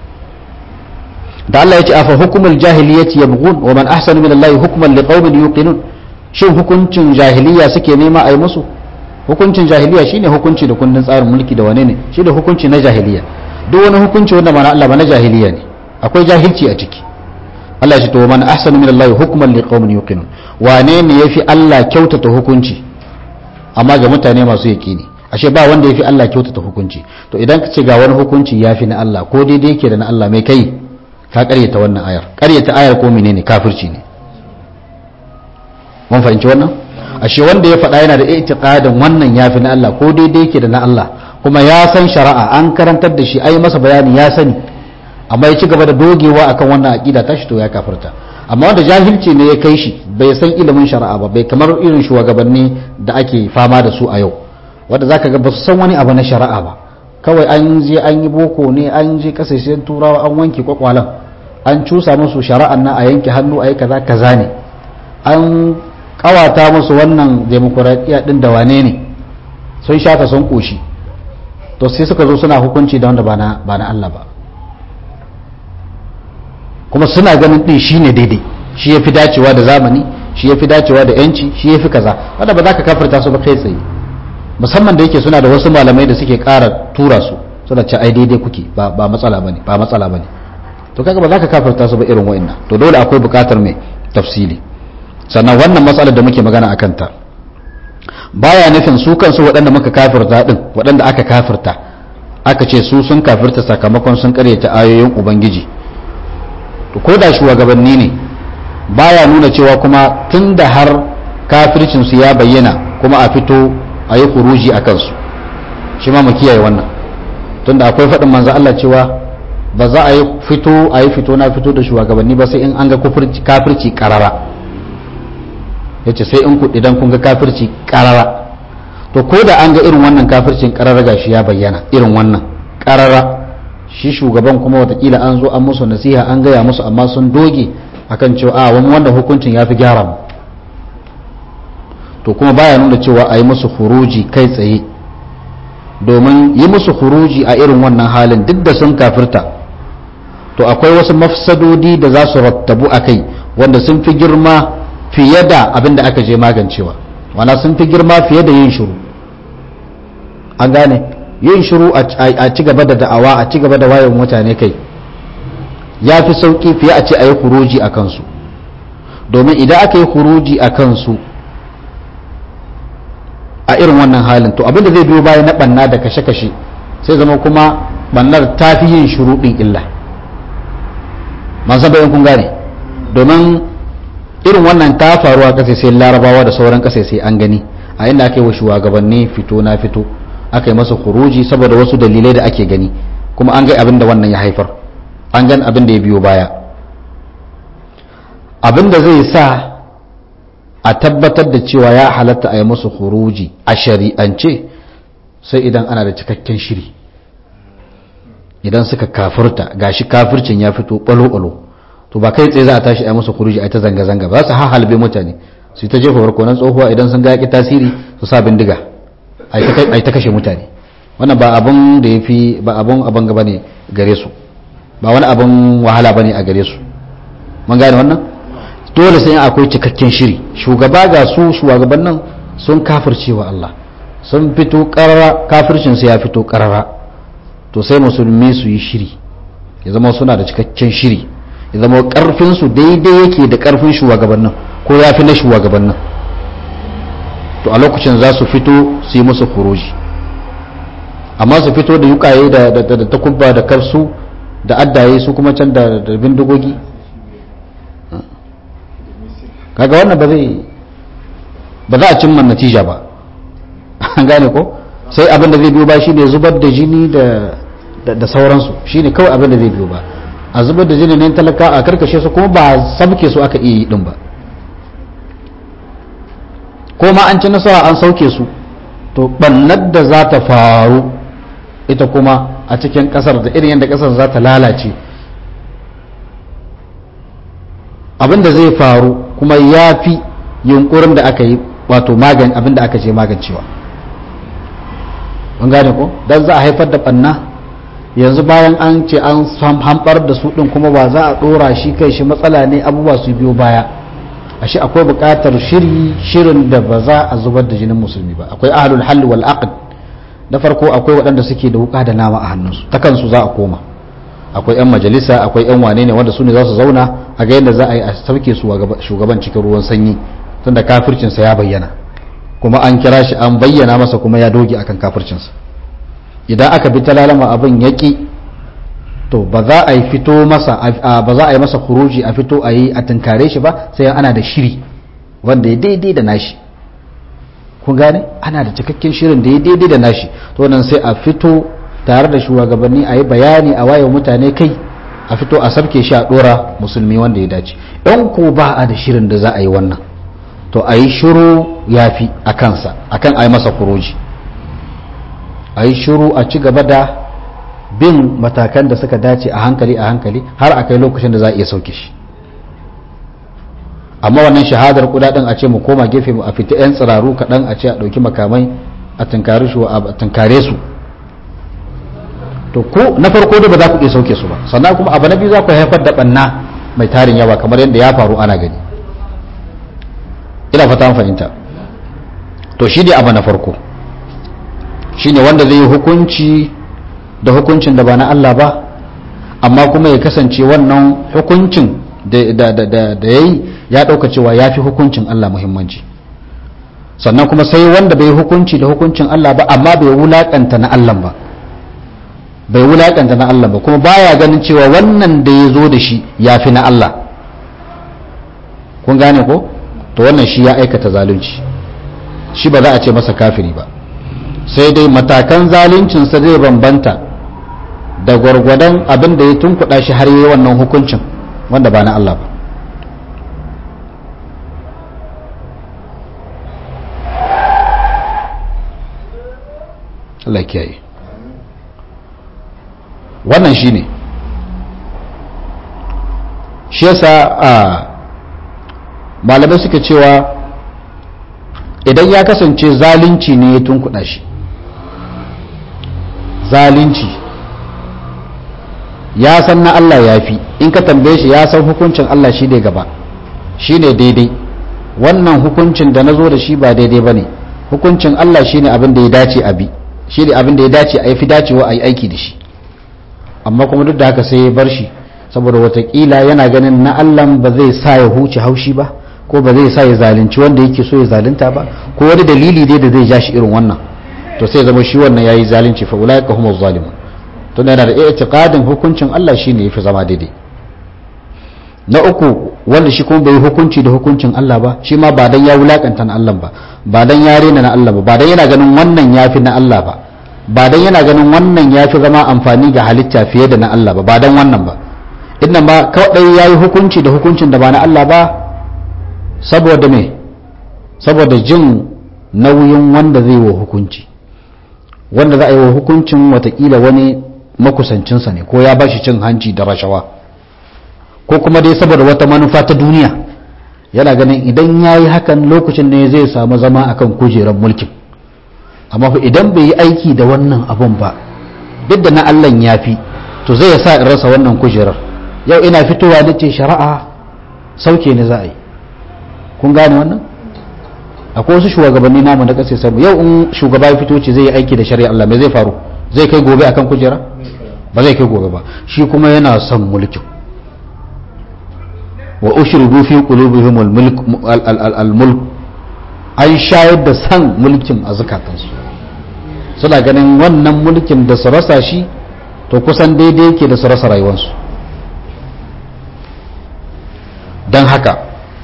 da Allah ya ce afa hukumul jahiliyyati yabghun wa man ahsanu min Allah hukman liqaumin yuqinun shin hukuncin jahiliya suke nema a yi musu hukuncin jahiliya shine hukunci da kundin tsarin mulki da wane ne shi da hukunci na jahiliya duk wani hukunci wanda ba na Allah ba na jahiliya ne akwai jahilci a ciki Allah ya ce to man ahsanu min Allah hukman liqaumin yuqinun wane ne yafi Allah kyautata hukunci amma ga mutane masu yaqini ashe ba wanda yafi Allah kyautata hukunci to idan ka ce ga wani hukunci yafi na Allah ko daidai yake da na Allah mai kai ka karyata wannan ayar karyata ayar ko menene kafirci ne mun fahimci wannan ashe wanda ya faɗa yana da itiqadin wannan yafi na Allah ko daidai yake da na Allah kuma ya san shari'a an karantar da shi ai masa bayani ya sani amma ya ci gaba da dogewa akan wannan aqida tashi to ya kafirta amma wanda jahilci ne ya kai shi bai san ilimin shari'a ba bai kamar irin shugabanni da ake fama da su a yau wanda zaka ga ba su san wani abu na shari'a ba kawai an je an yi boko ne an je kasashen turawa an wanke kwakwalan an cusa musu shari'an nan a yanke hannu a yi kaza kaza ne an kawata musu wannan demokuraɗiyya din da wane ne sun shaka sun koshi to sai suka zo suna hukunci da wanda ba na Allah ba kuma suna ganin din shi ne daidai shi ya fi dacewa da zamani shi ya fi dacewa da yanci shi ya fi kaza wanda ba za ka kafirta su ba kai tsaye musamman da yake suna da wasu malamai da suke ƙara tura su suna ce ai daidai kuke ba matsala bane ba matsala bane to kaga ba za ka kafirta su ba irin wa'annan to dole akwai buƙatar mai tafsili sannan wannan matsalar da muke magana a kanta baya nufin su kansu waɗanda muka kafirta din waɗanda aka kafirta aka ce su sun kafirta sakamakon sun karyata ayoyin ubangiji to ko da shugabanni ne baya nuna cewa kuma tun da har kafircinsu ya bayyana kuma a fito a yi kuruji a kansu shi ma mu kiyaye wannan tun da akwai faɗin manzo Allah cewa ba za a yi fito a yi fito na fito da shugabanni ba sai in an ga kafirci karara yace sai in ku idan kun ga kafirci karara to ko da an ga irin wannan kafircin karara gashi ya bayyana irin wannan karara shi shugaban kuma watakila an zo an musu nasiha an gaya musu amma sun doge akan cewa a wani wanda hukuncin ya fi gyara mu to kuma baya nuna cewa a yi musu huruji kai tsaye domin yi musu huruji a irin wannan halin duk da sun kafirta to akwai wasu mafsadodi da za su rattabu a kai wanda sun fi girma fiye da abin da aka je magancewa wana sun fi girma fiye da yin shiru an gane yin shiru a ci gaba da da'awa a ci gaba da wayan mutane kai ya fi sauƙi fiye a ce a yi huruji a kansu domin idan aka yi huruji a kansu a irin wannan halin to abinda zai biyo baya na banna da kashe-kashe sai zama kuma bannar ta fi yin shiru ɗin illa man san bayan kun gane domin irin wannan ta faruwa ƙasa sai larabawa da sauran ƙasa sai an gani a inda aka yi wa shugabanni fito na fito aka yi masa kuruji saboda wasu dalilai da ake gani kuma an ga abin da wannan ya haifar an gan abin da ya biyo baya abin da zai sa a tabbatar da cewa ya halatta a yi musu kuruji a shari'ance sai idan ana da cikakken shiri idan suka kafirta gashi kafircin ya fito balo-balo to ba kai tsaye za a tashi a yi musu kuruji a ta zanga-zanga ba su halbe mutane su ta jefa barkonan tsohuwa idan sun ga yaƙi tasiri su sa bindiga a yi ta kashe mutane wannan ba abin da ya fi ba abin abin gaba ne gare su ba wani abin wahala ba ne a gare su mun gane wannan dole sai akwai cikakken shiri shugaba ga su shugabannin sun kafirce wa Allah sun fito karara kafircinsu ya fito karara to sai musulmi su yi shiri ya zama suna da cikakken shiri ya zama karfinsu daidai yake da karfin shugabannin ko ya fi na shugabannin to a lokacin za su fito su yi musu kuroji amma su fito da yukaye da takubba da karsu da addaye su kuma can da bindigogi kaga wannan ba zai ba za a cimma natija ba an gane ko sai abin da zai biyo ba shi ne zubar da jini da sauransu shi ne kawai abin da zai biyo ba a zubar da jini ne talaka a karkashe su kuma ba sabke su aka iya yi din ba ko ma an ci nasara an sauke su to bannar da za ta faru ita kuma a cikin kasar da irin yadda kasar za ta lalace abin da zai faru kuma ya fi yunkurin da aka yi wato magan abin da aka je magancewa mun gane ko dan za a haifar da banna yanzu bayan an ce an hambar da su din kuma ba za a dora shi kai shi matsala ne abubuwa su biyo baya ashe akwai buƙatar shiri shirin da ba za a zubar da jinin musulmi ba akwai ahlul hal wal aqd na farko akwai waɗanda suke da wuka da nama a hannunsu ta kansu za a koma akwai 'yan majalisa akwai 'yan wane ne wanda su ne za su zauna a ga yadda za a yi a sauke su shugaban cikin ruwan sanyi tunda kafircinsa ya bayyana kuma an kira shi an bayyana masa kuma ya doge akan kafircinsa idan aka bi ta lalama abin yaƙi to ba za a yi fito masa ba za a yi masa kuruji a fito a yi a tunkare shi ba sai ana da shiri wanda ya daidai da nashi kun gane ana da cikakken shirin da ya daidai da nashi to nan sai a fito tare da shugabanni a yi bayani a waye mutane kai a fito a sabke shi a dora musulmi wanda ya dace in ko ba a da shirin da za a yi wannan to a yi shiru ya fi a kansa akan a yi masa kuroji a yi shiru a ci gaba da bin matakan da suka dace a hankali a hankali har a kai lokacin da za a iya sauke shi amma wannan shahadar kudaden a ce mu koma gefe mu a fita 'yan tsiraru kaɗan a ce a ɗauki makamai a tunkare su to ko na farko da ba za ku iya sauke su ba sannan kuma abu na biyu za ku haifar da banna mai tarin yawa kamar yadda ya faru ana gani ina fata fahimta to shi ne abu na farko shi ne wanda zai yi hukunci da hukuncin da ba na Allah ba amma kuma ya kasance wannan hukuncin da ya yi ya ɗauka cewa ya fi hukuncin Allah muhimmanci sannan kuma sai wanda bai hukunci da hukuncin Allah ba amma bai wulaƙanta na Allah ba bai wulakanta na Allah ba kuma baya ganin cewa wannan da ya zo da shi ya fi na Allah kun gane ko to wannan shi ya aikata zalunci shi ba za a ce masa kafiri ba sai dai matakan zaluncinsa zai bambanta da gwargwadon abin da ya tunkuɗa shi har yi wannan hukuncin wanda ba na Allah ba Allah kiyaye wannan shi ne shi yasa a malamai suka cewa idan ya kasance zalunci ne ya tunkuɗa shi zalunci ya san na Allah ya fi in ka tambaye shi ya san hukuncin Allah shi ne gaba shi ne daidai wannan hukuncin da na zo da shi ba daidai ba ne hukuncin Allah shi ne abin da ya dace a bi shi ne abin da ya dace a yi fi dacewa a yi aiki da shi amma kuma duk da haka sai ya bar shi saboda watakila yana ganin na Allah ba zai sa ya huce haushi ba ko ba zai sa ya zalunci wanda yake so ya zalunta ba ko wani dalili dai da zai ja shi irin wannan to sai zama shi wannan yayi zalunci fa ulaika humuz zalimun to yana da i'tiqadin hukuncin Allah shine yafi zama daidai na uku wanda shi kuma bai hukunci da hukuncin Allah ba shi ma ba dan ya wulakanta na Allah ba ba dan ya rena na Allah ba ba dan yana ganin wannan yafi na Allah ba ba dan yana ganin wannan yafi zama amfani ga halitta fiye da na Allah ba ba dan wannan ba inna ma kawai yayi hukunci da hukuncin da ba na Allah ba saboda me saboda jin nauyin wanda zai wa hukunci wanda za a yi wa hukuncin watakila wani makusancinsa ne ko ya ba shi cin hanci da rashawa ko kuma dai saboda wata manufa ta duniya yana ganin idan ya yi hakan lokacin ne zai samu zama akan kujerar mulkin amma idan bai yi aiki da wannan abun ba duk da na allan ya fi to zai sa in rasa wannan kujerar yau ina fitowa da ce shari'a sauke ne za a yi kun gane wannan akwai wasu shugabanni namu da kasai sabu yau in shugaba ya fito ce zai yi aiki da shari'a Allah me zai faru zai kai gobe akan kujera ba zai kai gobe ba shi kuma yana son mulkin wa ushribu fi qulubihim al-mulk an shayar da san mulkin a zukatansu suna ganin wannan mulkin da su rasa shi to kusan daidai yake da su rasa rayuwarsu don haka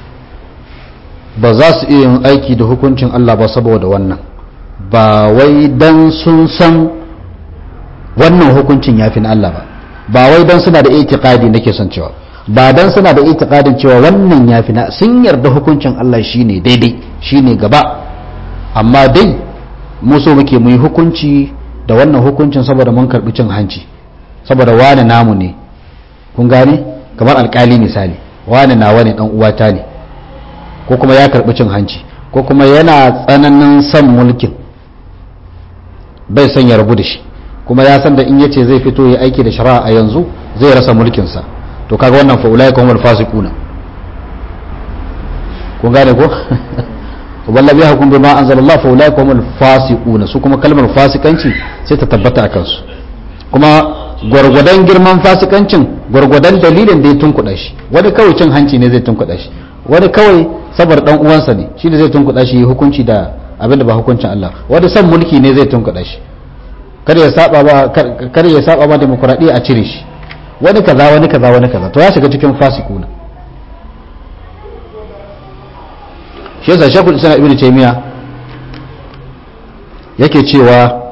ba za su iya yin aiki da hukuncin Allah ba saboda wannan ba wai don sun san wannan hukuncin ya fi na Allah ba ba wai don suna da itikadi nake son cewa ba don suna da itikadin cewa wannan ya fi na sun yarda hukuncin Allah shine daidai shine gaba amma dai mu so muke mu yi hukunci da wannan hukuncin saboda mun karbi cin hanci saboda wani namu ne kun gane kamar alkali misali wani nawa ne dan uwata ne ko kuma ya karbi cin hanci ko kuma yana tsananin son mulkin bai son ya rabu da shi kuma ya san da in yace zai fito ya aiki da shari'a a yanzu zai rasa mulkinsa to kaga wannan fa ulai kuma fasiquna kun gane ko walla biya hukum bima anzalallah fa ulai kuma fasiquna su kuma kalmar fasikanci sai ta tabbata akan su kuma gwargwadon girman fasikancin gwargwadon dalilin da ya tunkuɗa shi wani kawai cin hanci ne zai tunkuɗa shi wani kawai saboda dan uwansa ne shi ne zai tunkuɗa shi hukunci da abin da ba hukuncin Allah wani son mulki ne zai tunkuɗa shi kar ya saba ba kar ya saba ba demokradiya a cire shi wani kaza wani kaza wani kaza to ya shiga cikin fasikuna shi yasa shekul islam ibnu taymiya yake cewa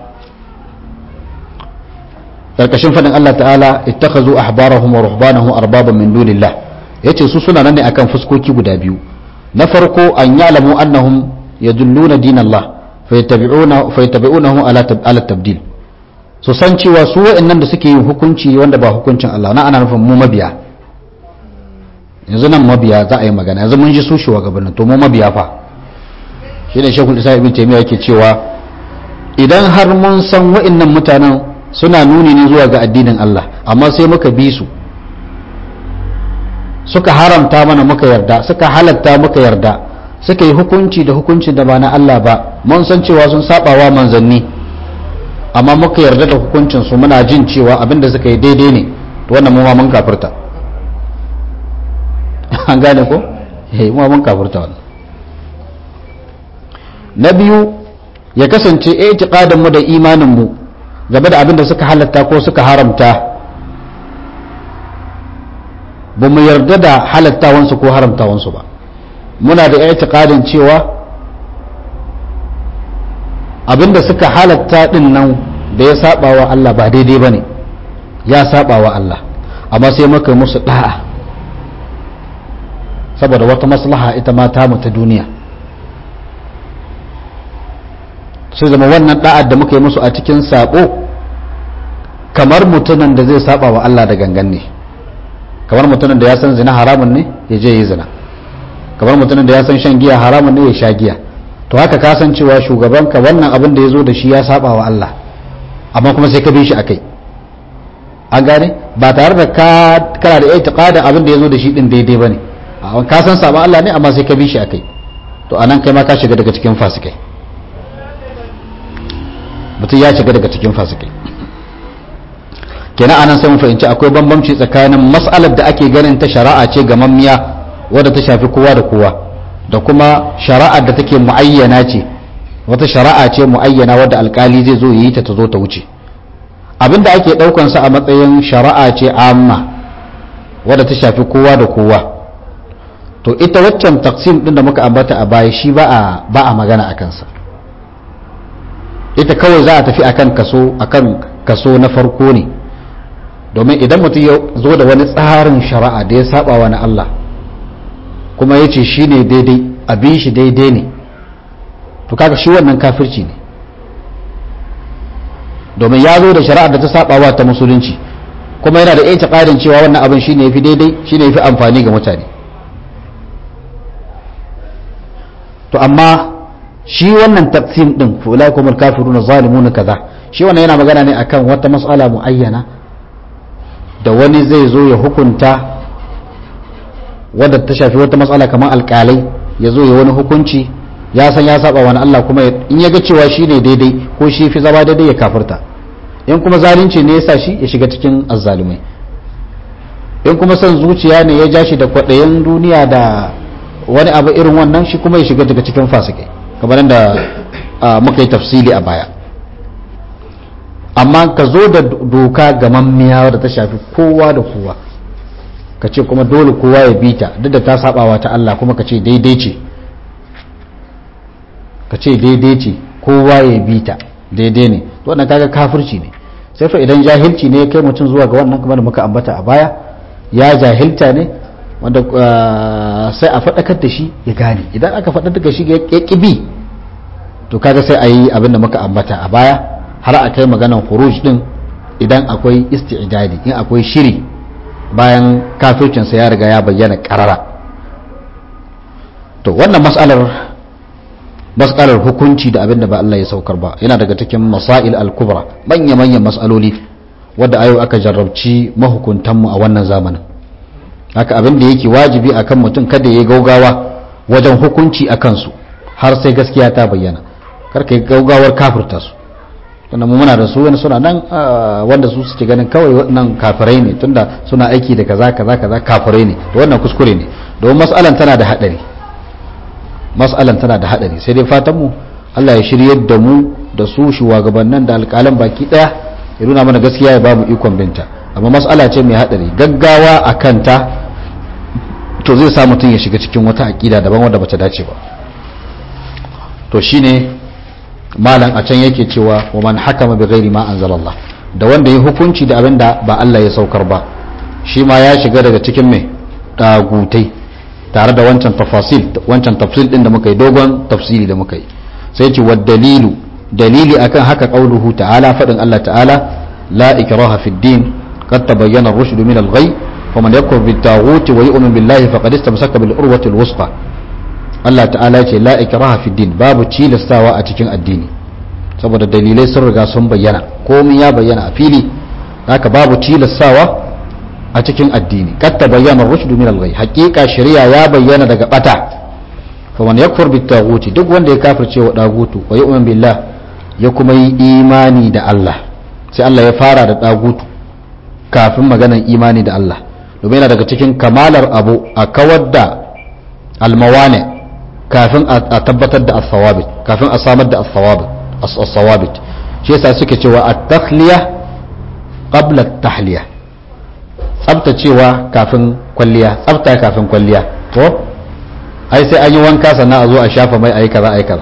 karkashin fadin Allah ta'ala ittakhazu ahbarahum wa ruhbanahum arbaban min dunillah yace su suna nan ne akan fuskoki guda biyu na farko an ya'lamu annahum yadulluna dinallah fayattabi'una fayattabi'unahu ala ala tabdil su san cewa su wa'annan da suke yin hukunci wanda ba hukuncin Allah na ana nufin mu mabiya yanzu nan mabiya za a yi magana yanzu mun ji su shugabannin to mu mabiya fa shi ne shekul isa ibn taymiya yake cewa idan har mun san wa'annan mutanen suna nuni ne zuwa ga addinin Allah amma sai muka bi su suka haramta mana muka yarda suka halatta muka yarda suka yi hukunci da hukuncin da ba na Allah ba mun san cewa sun sabawa manzanni amma muka yarda da hukuncin su muna jin cewa abin da suka yi daidai ne to wannan mu ma mun kafirta an gane ko eh mu ma mun kafirta wannan na biyu ya kasance itiqadin mu da imanin mu game da abin da suka halatta ko suka haramta ba mu yarda da halattawansu ko haramtawansu ba muna da itiqadin cewa abinda suka halatta din nan da ya saba wa Allah ba daidai bane ya saba wa Allah amma sai muka musu da'a saboda wata maslaha ita ma ta ta duniya sai zama wannan da'ar da muka yi musu a cikin sabo kamar mutumin da zai saba wa Allah da gangan ne kamar mutumin da ya san zina haramun ne ya je yi zina kamar mutumin da ya san shan giya haramun ne ya sha giya to haka ka san cewa shugabanka wannan abin da ya zo da shi ya saba wa Allah amma kuma sai ka bi shi a kai an gane ba tare da ka kana da itiqadin abin da ya zo da shi din daidai bane ka san saba Allah ne amma sai ka bi shi a kai to anan kai ma ka shiga daga cikin fasikai mutum ya shiga daga cikin fasikai kenan anan sai mu fahimci akwai bambamci tsakanin mas'alar da ake ganin ta shari'a ce ga mammiya wadda ta shafi kowa da kowa da kuma shari'ar da take muayyana ce wata shari'a ce muayyana wadda alkali zai zo yi ta ta zo ta wuce abinda ake daukan sa a matsayin shari'a ce amma wadda ta shafi kowa da kowa to ita waccan taksim din da muka ambata a baya shi ba a ba a magana a kansa ita kawai za a tafi akan kaso akan kaso na farko ne domin idan mutum ya zo da wani tsarin shari'a da ya saba wa na Allah kuma ya ce shi ne daidai abin shi daidai ne to kaga shi wannan kafirci ne domin ya zo da shari'a da ta saba wa ta musulunci kuma yana da iya ƙarin cewa wannan abin shi ne ya fi daidai shi ne ya fi amfani ga mutane to amma shi wannan taqsim din fa ulai kumul kafiruna zalimun kaza shi wannan yana magana ne akan wata mas'ala muayyana da wani zai zo ya hukunta wadda ta shafi wata matsala kamar alkalai ya zo ya wani hukunci ya san ya saba wani Allah kuma in ya ga cewa shi ne daidai ko shi fi zama daidai ya kafirta in kuma zalunci ne ya sa shi ya shiga cikin azzalumai in kuma son zuciya ne ya ja shi da kwaɗayin duniya da wani abu irin wannan shi kuma ya shiga daga cikin fasikai kamar da muka yi tafsili a baya amma ka zo da doka ga mammiya da ta shafi kowa da kowa ka ce kuma dole kowa ya bi ta duk da ta sabawa ta Allah kuma ka ce daidai ce ka ce daidai ce kowa ya bi ta daidai ne wannan kaga kafirci ne sai fa idan jahilci ne ya kai mutum zuwa ga wannan kamar da muka ambata a baya ya jahilta ne wanda sai a faɗakar da shi ya gane idan aka faɗakar da shi ya ƙibi to kaga sai a yi abin da muka ambata a baya har a kai maganan huruj din idan akwai isti'dadi in akwai shiri bayan kafircinsa ya riga ya bayyana karara to wannan mas'alar mas'alar hukunci da abin da ba Allah ya saukar ba yana daga cikin masail al-kubra manya manyan mas'aloli wadda ayo aka jarrabci mahukuntanmu a wannan zamanin haka abin da yake wajibi akan mutum kada ya gaugawa wajen hukunci a kansu har sai gaskiya ta bayyana karka yi gaugawar kafirta su tunda mu muna da su wani suna nan wanda su suke ganin kawai waɗannan kafirai ne tunda suna aiki da kaza kaza kaza kafirai ne to wannan kuskure ne domin mas'alan tana da hadari mas'alan tana da hadari sai dai fatan mu Allah ya shiryar da mu da su shugabannin da alƙalan baki daya ya nuna mana gaskiya ya bamu ikon binta amma mas'ala ce mai hadari gaggawa a kanta to zai sa mutum ya shiga cikin wata aƙida daban wanda bata dace ba to shine malam a can yake cewa wa man hakama bi ghairi ma anzalallah da wanda ya hukunci da abin da ba Allah ya saukar ba shi ma ya shiga daga cikin mai dagutai tare da wancan tafasil wancan tafsil din da muka yi dogon tafsiri da muka yi sai ce wa dalilu dalili akan haka qauluhu ta'ala fadin Allah ta'ala la ikraha fid din qad tabayyana ar-rushd min al-ghay faman yakfur bit taghut wa yu'min billahi faqad istamsaka bil urwati al-wusqa Allah ta'ala ce la ikraha fi din babu tilastawa a cikin addini saboda dalilai sun riga sun bayyana komai ya bayyana a fili haka babu tilastawa a cikin addini kad tabayyana rushdu min al-ghay haqiqa shari'a ya bayyana daga bata fa man yakfur bit taghuti duk wanda ya kafirce wa dagutu wa yu'min billah ya kuma yi imani da Allah sai Allah ya fara da dagutu kafin maganar imani da Allah domin yana daga cikin kamalar abu a kawar da almawane kafin a tabbatar da as-sawabit kafin a samar da as-sawabit shi yasa suke cewa at-takhliya qabla at-tahliya tsabtacewa kafin kwalliya tsabta kafin kwalliya ko ai sai an yi wanka sannan a zo a shafa mai ayi kaza ayi kaza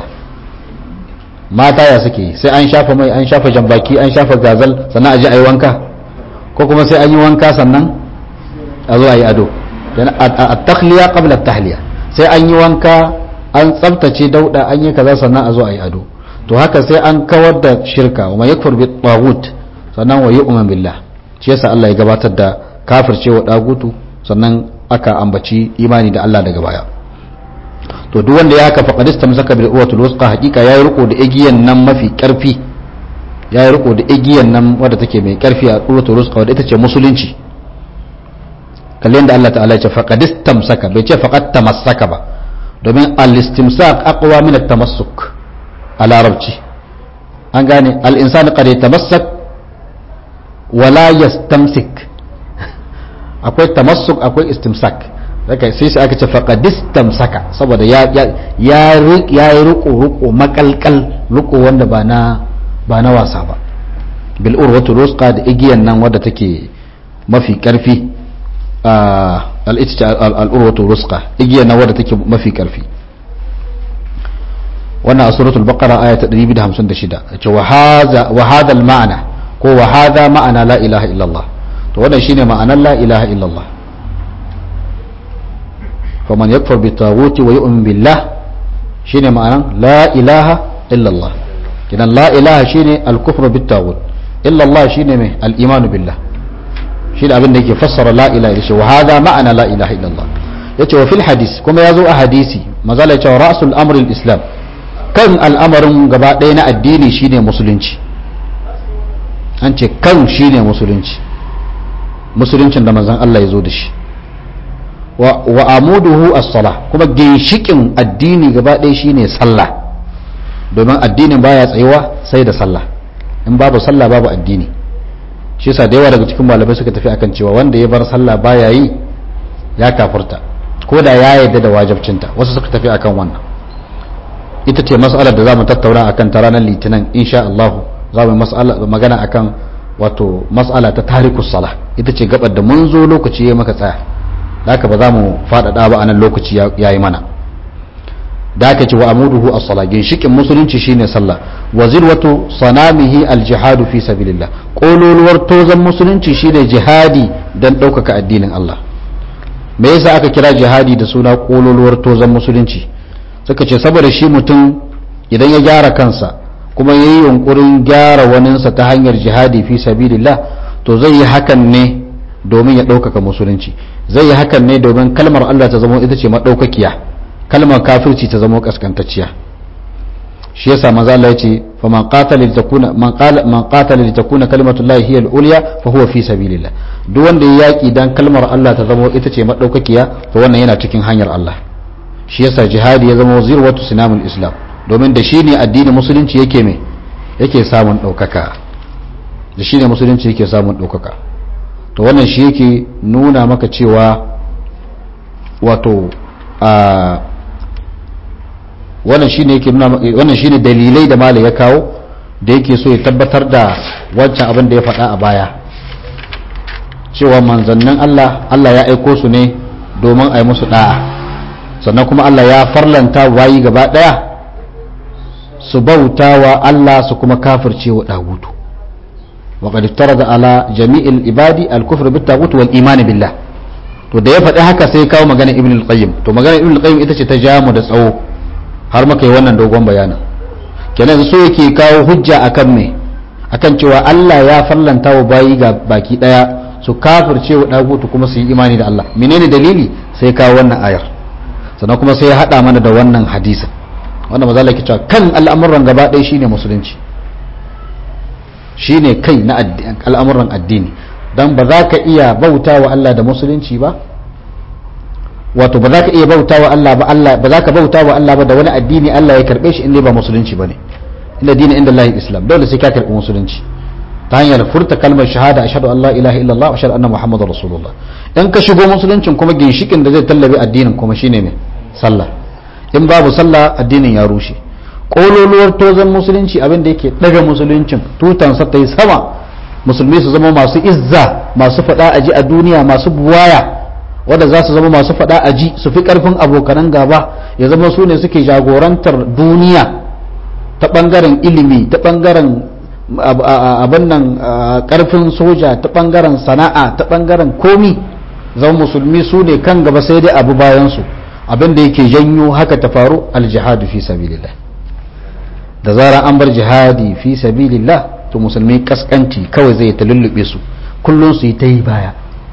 mata ya suke sai an shafa mai an shafa jambaki an shafa gazal sannan a ji ayi wanka ko kuma sai an yi wanka sannan a zo ayi ado at-takhliya qabla at-tahliya sai an yi wanka an tsabtace dauda an yi kaza sannan a zo a yi ado to haka sai an kawar da shirka wa yakfur bi taghut sannan wa yu'min billah shi yasa Allah ya gabatar da kafircewa dagutu sannan aka ambaci imani da Allah daga baya to duk wanda ya kafa qadistam zaka bil urwatul wusqa hakika yayi riko da igiyan nan mafi karfi yayi riko da igiyan nan wadda take mai karfi a urwatul wusqa wadda ita ce musulunci kallon da Allah ta'ala ya ce faqadistam saka bai ce faqad tamassaka ba domin al-istimsak aqwa min at-tamassuk a larabci an gane al-insanu qad yatamassak wala yastamsik akwai tamassuk akwai istimsak daga sai sai aka ce faqadistamsaka saboda ya ya ya yi ruko ruko makalkal ruko wanda ba na ba na wasa ba bil urwatu rusqa da igiyan nan wadda take mafi karfi al'urwatu ruska igiya na wadda take mafi karfi wannan a suratul baqara aya ta 256 ce wa hadha al ma'ana ko wa hadha ma'ana la ilaha illallah to wannan shine ma'anar la ilaha illallah faman yakfur bi taghuti wa yu'min billah shine ma'anar la ilaha illallah kidan la ilaha shine al kufru bit taghut illallah shine mai al imanu billah shi da abin da yake fassara la ilaha illallah wa hada ma'ana la ilaha illallah yace wa fil hadis kuma yazo a hadisi mazala yace wa ra'sul amri islam kan al'amarin gaba ɗaya na addini shine musulunci an ce kan shine musulunci musuluncin da manzon Allah ya zo da shi wa amuduhu as-salah kuma ginshikin addini gaba ɗaya shine sallah domin addinin baya tsayuwa sai da sallah in babu sallah babu addini shi yasa da yawa daga cikin malamai suka tafi akan cewa wanda ya bar sallah baya yi ya kafurta ko da ya yarda da wajibcinta wasu suka tafi akan wannan ita ce mas'alar da zamu tattauna akan ta ranar litinin insha Allah za mu magana akan wato mas'ala ta tarikus salah ita ce gabar da mun zo lokaci ya maka tsaya haka ba za mu faɗaɗa ba a nan lokaci ya yi mana da aka ce wa amuduhu as sala ginshikin musulunci shine sallah wa zirwatu sanamihi al-jihadu fi sabilillah kololuwar tozan musulunci shine jihadi dan ɗaukaka addinin Allah me yasa aka kira jihadi da suna kololuwar tozan musulunci suka ce saboda shi mutum idan ya gyara kansa kuma ya yi yunkurin gyara waninsa ta hanyar jihadi fi sabilillah to zai yi hakan ne domin ya ɗaukaka musulunci zai yi hakan ne domin kalmar Allah ta zama ita ce maɗaukakiya kalmar kafirci ta zama kaskantacciya shi yasa maza Allah ya ce fa man qatala li takuna man qala man qatala li takuna kalimatullahi hiya al-ulya fa huwa fi sabilillah duk wanda ya yaki dan kalmar Allah ta zama ita ce maɗaukakiya to wannan yana cikin hanyar Allah shi yasa jihadi ya zama zirwatu sinamul islam domin da shi ne addinin musulunci yake me yake samun ɗaukaka da shi ne musulunci yake samun ɗaukaka to wannan shi yake nuna maka cewa wato a wannan shine yake nuna wannan shine dalilai da malai ya kawo da yake so ya tabbatar da wancan abin da ya faɗa a baya cewa manzannin Allah Allah ya aiko su ne domin a yi musu da'a sannan kuma Allah ya farlanta wayi gaba ɗaya su bauta wa Allah su kuma kafirce wa dagutu وقد افترض على جميع العباد الكفر بالطاغوت والايمان بالله to da ya faɗi haka sai kawo magana ibn al-qayyim to magana ibn al-qayyim ita ce ta jamu da tsawo har muka yi wannan dogon bayanin kenan so yake kawo hujja akan me akan cewa Allah ya fallanta wa bayi ga baki daya su kafirce wa dagutu kuma su yi imani da Allah menene dalili sai kawo wannan ayar sannan kuma sai ya hada mana da wannan hadisin wanda maza ke cewa kan al'amuran gaba ɗaya shine musulunci shine kai na al'amuran addini don ba za ka iya bauta wa Allah da musulunci ba wato ba za ka iya bauta wa Allah ba Allah ba za ka bauta wa Allah ba da wani addini Allah ya karbe shi inda ba musulunci bane inda dini inda Allah islam dole sai ka karbi musulunci ta hanyar furta kalmar shahada ashhadu an la ilaha illallah wa ashhadu anna muhammadar rasulullah in ka shigo musuluncin kuma ginshikin da zai tallabe addinin kuma shine ne sallah in babu sallah addinin ya rushe kololuwar tozon musulunci abin da yake daga musuluncin tutansa ta yi sama musulmi su zama masu izza masu fada aji a duniya masu buwaya wadda za su zama masu fada aji su fi karfin abokanan gaba ya zama su ne suke jagorantar duniya ta bangaren ilimi ta bangaren abin nan karfin soja ta bangaren sana'a ta bangaren komi zama musulmi su ne kan gaba sai dai abu bayansu abin da yake janyo haka ta faru aljihadu fi sabilillah da zarar an bar jihadi fi sabilillah to musulmi kaskanci kawai zai ta lullube su kullum su yi ta yi baya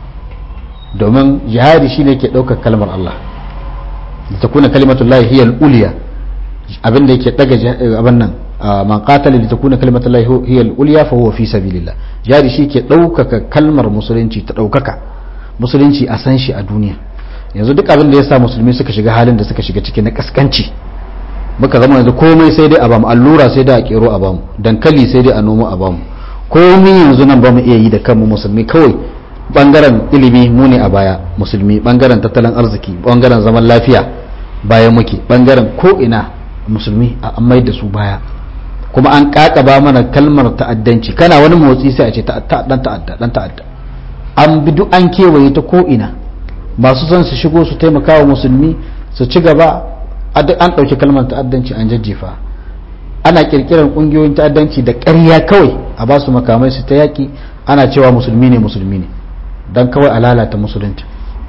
domin jihadi shine ke ɗaukar kalmar Allah da ta kuna kalimatullahi hiyal uliya abin da yake daga abin nan man qatala li takuna kalimatullahi hiyal uliya fa huwa fi sabilillah jihadi shi ke ɗaukaka kalmar musulunci ta ɗaukaka musulunci a san shi a duniya yanzu duk abin da ya sa musulmi suka shiga halin da suka shiga ciki na kaskanci muka zama yanzu komai sai dai a bamu allura sai dai a kero a bamu dankali sai dai a noma a bamu komai yanzu nan bamu iya yi da kanmu musulmi kawai bangaren ilimi mu ne a baya musulmi bangaren tattalin arziki bangaren zaman lafiya baya muke bangaren ko ina musulmi a mai da su baya kuma an kakaba mana kalmar ta'addanci kana wani motsi sai a ce dan ta'adda dan ta'adda an bi duk an kewaye ta ko ina masu son su shigo su taimaka wa musulmi su ci gaba an ɗauki kalmar ta'addanci an jajjefa ana kirkirar ƙungiyoyin ta'addanci da ƙarya kawai a ba su makamai su ta yaƙi ana cewa musulmi ne musulmi ne don kawai a lalata musulunci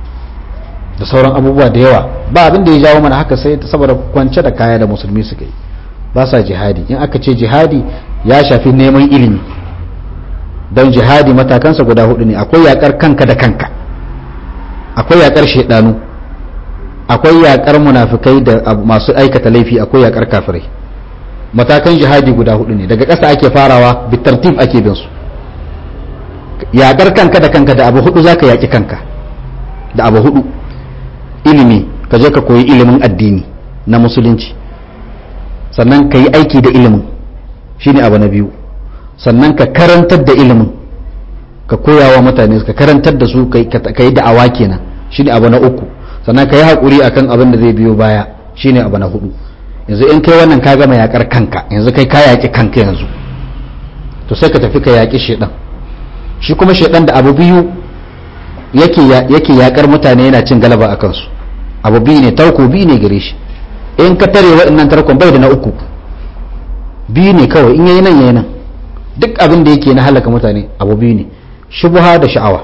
da sauran abubuwa da yawa ba abin da ya jawo mana haka sai saboda kwance da kaya da musulmi suka yi ba sa jihadi in aka ce jihadi ya shafi neman ilimi don jihadi matakansa guda hudu ne akwai yakar kanka da kanka akwai yakar shaidanu akwai yakar munafikai da masu aikata laifi akwai yakar kafirai matakan jihadi guda hudu ne daga ƙasa ake farawa bitartib ake bin su yakar kanka da kanka da abu hudu zaka yaki kanka da abu hudu ilimi ka je ka koyi ilimin addini na musulunci sannan ka yi aiki da ilimin shine abu na biyu sannan ka karantar da ilimin ka koya wa mutane ka karantar da su ka yi da'awa kenan shine abu na uku sannan ka yi haƙuri akan abin da zai biyo baya shine abu na hudu yanzu in kai wannan ka gama yakar kanka yanzu kai ka yaƙi kanka yanzu to sai ka tafi ka yaƙi shedan shi kuma shedan da abu biyu yake yake yakar mutane yana cin galaba a kansu abu biyu ne tarko biyu ne gare shi in ka tare waɗannan tarkon bai da na uku biyu ne kawai in yayi nan yayi nan duk abin da yake na halaka mutane abu biyu ne shubha da sha'awa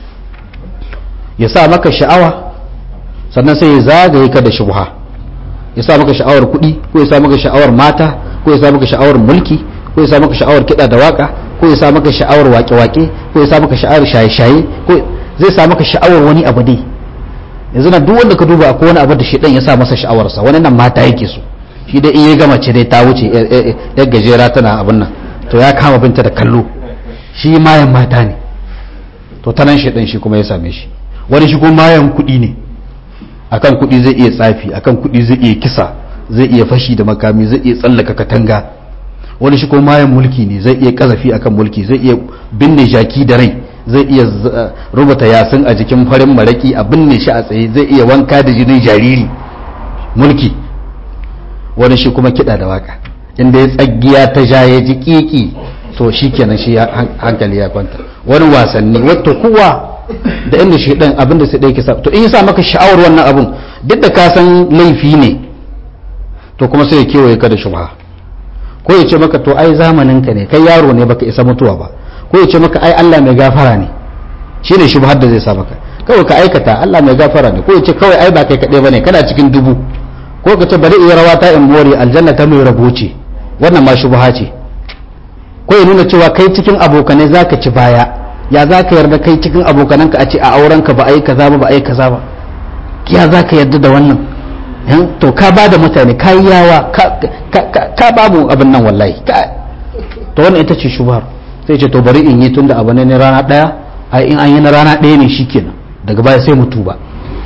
ya sa maka sha'awa sannan sai ya zagaye ka da shubha ya sa maka sha'awar kuɗi ko ya sa maka sha'awar mata ko ya sa maka sha'awar mulki ko ya sa maka sha'awar kiɗa da waka ko ya sa maka sha'awar wake-wake ko ya sa maka sha'awar shaye-shaye ko zai sa maka sha'awar wani abu dai yanzu na duk wanda ka duba akwai wani abu da shi ya sa masa sha'awarsa wani nan mata yake so shi dai in ya gama ce dai ta wuce yar gajera tana abin nan to ya kama binta da kallo shi mayan mata ne to ta nan shaidan shi kuma ya same shi wani shi kuma mayan kuɗi ne akan kuɗi zai iya tsafi akan kuɗi zai iya kisa zai iya fashi da makami zai iya tsallaka katanga wani shi kuma mayan mulki ne zai iya kazafi akan mulki zai iya binne jaki da rai zai iya rubuta yasin a jikin farin maraki a binne shi a tsaye zai iya wanka da jinin jariri mulki wani shi kuma kiɗa da waka inda ya tsagiya ta ja ya ji kiki to shi kenan shi hankali ya kwanta wani wasanni wato kowa da inda shi dan abin da sai dai kisa to in ya sa maka sha'awar wannan abun duk da ka san laifi ne to kuma sai ya kewaye ka da shubha ko ya ce maka to ai zamanin ka ne kai yaro ne baka isa mutuwa ba ko ya ce maka ai Allah mai gafara ne shine shubhar da zai sa maka kawai ka aikata Allah mai gafara ne ko ya ce kawai ai ba kai kadai bane kana cikin dubu ko ka ce bari iya rawa ta in more aljanna ta mai rabo ce wannan ma shubha ce ko ya nuna cewa kai cikin abokanai zaka ci baya ya za ka yarda kai cikin abokananka a ce a aurenka ba a yi kaza ba ba a yi kaza ba ya za ka yarda da wannan to ka ba da mutane ka yi yawa ka babu abin nan wallahi to wannan ita ce shubhar sai ce to bari in yi tunda abu ne na rana daya a in an yi na rana daya ne shikenan daga baya sai mutu ba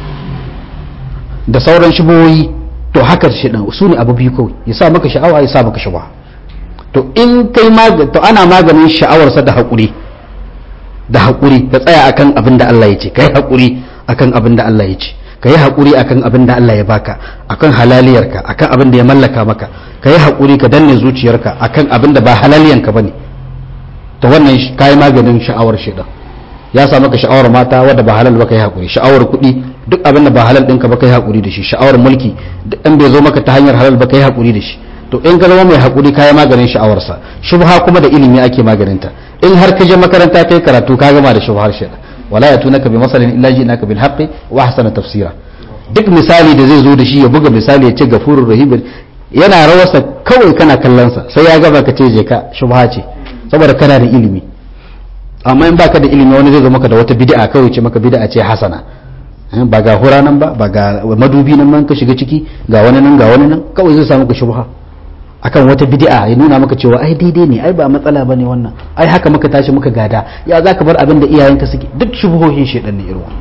da sauran shubohi to haka shi dan su ne abu biyu kawai ya sa maka sha'awa ya sa maka shubha to in kai to ana maganin sha'awarsa da haƙuri da haƙuri ka tsaya akan abin da Allah ya ce ka yi haƙuri akan abin da Allah ya ce ka yi haƙuri akan abin da Allah ya baka akan halaliyarka akan abin da ya mallaka maka ka yi haƙuri ka danne zuciyarka akan abin da ba halaliyanka bane to wannan ka yi maganin sha'awar shaidan ya sa maka sha'awar mata wadda ba halal ba ka yi haƙuri sha'awar kuɗi duk abin da ba halal ɗinka ba ka yi haƙuri da shi sha'awar mulki duk in bai zo maka ta hanyar halal ba ka yi haƙuri da shi to in ka zama mai haƙuri ka yi maganin sha'awarsa shubha kuma da ilimi ake maganinta in har ka je makaranta kai karatu ka gama da shubhar shaidan wala ya tunaka bi masalin illa ji naka bil haqqi wa ahsana tafsira duk misali da zai zo da shi ya buga misali ya ce gafurur rahim yana rawarsa kawai kana kallon sa sai ya gaba ka ce je ka shubha ce saboda kana da ilimi amma in baka da ilimi wani zai zo maka da wata bid'a kawai ce maka bid'a ce hasana ba ga hura nan ba ba ga madubi nan man ka shiga ciki ga wani nan ga wani nan kawai zai samu ka shubha akan wata bid'a ya nuna maka cewa ai daidai ne ai ba matsala bane wannan ai haka muka tashi muka gada ya zaka bar abin da iyayenka suke duk shubuhohin shedan ne irin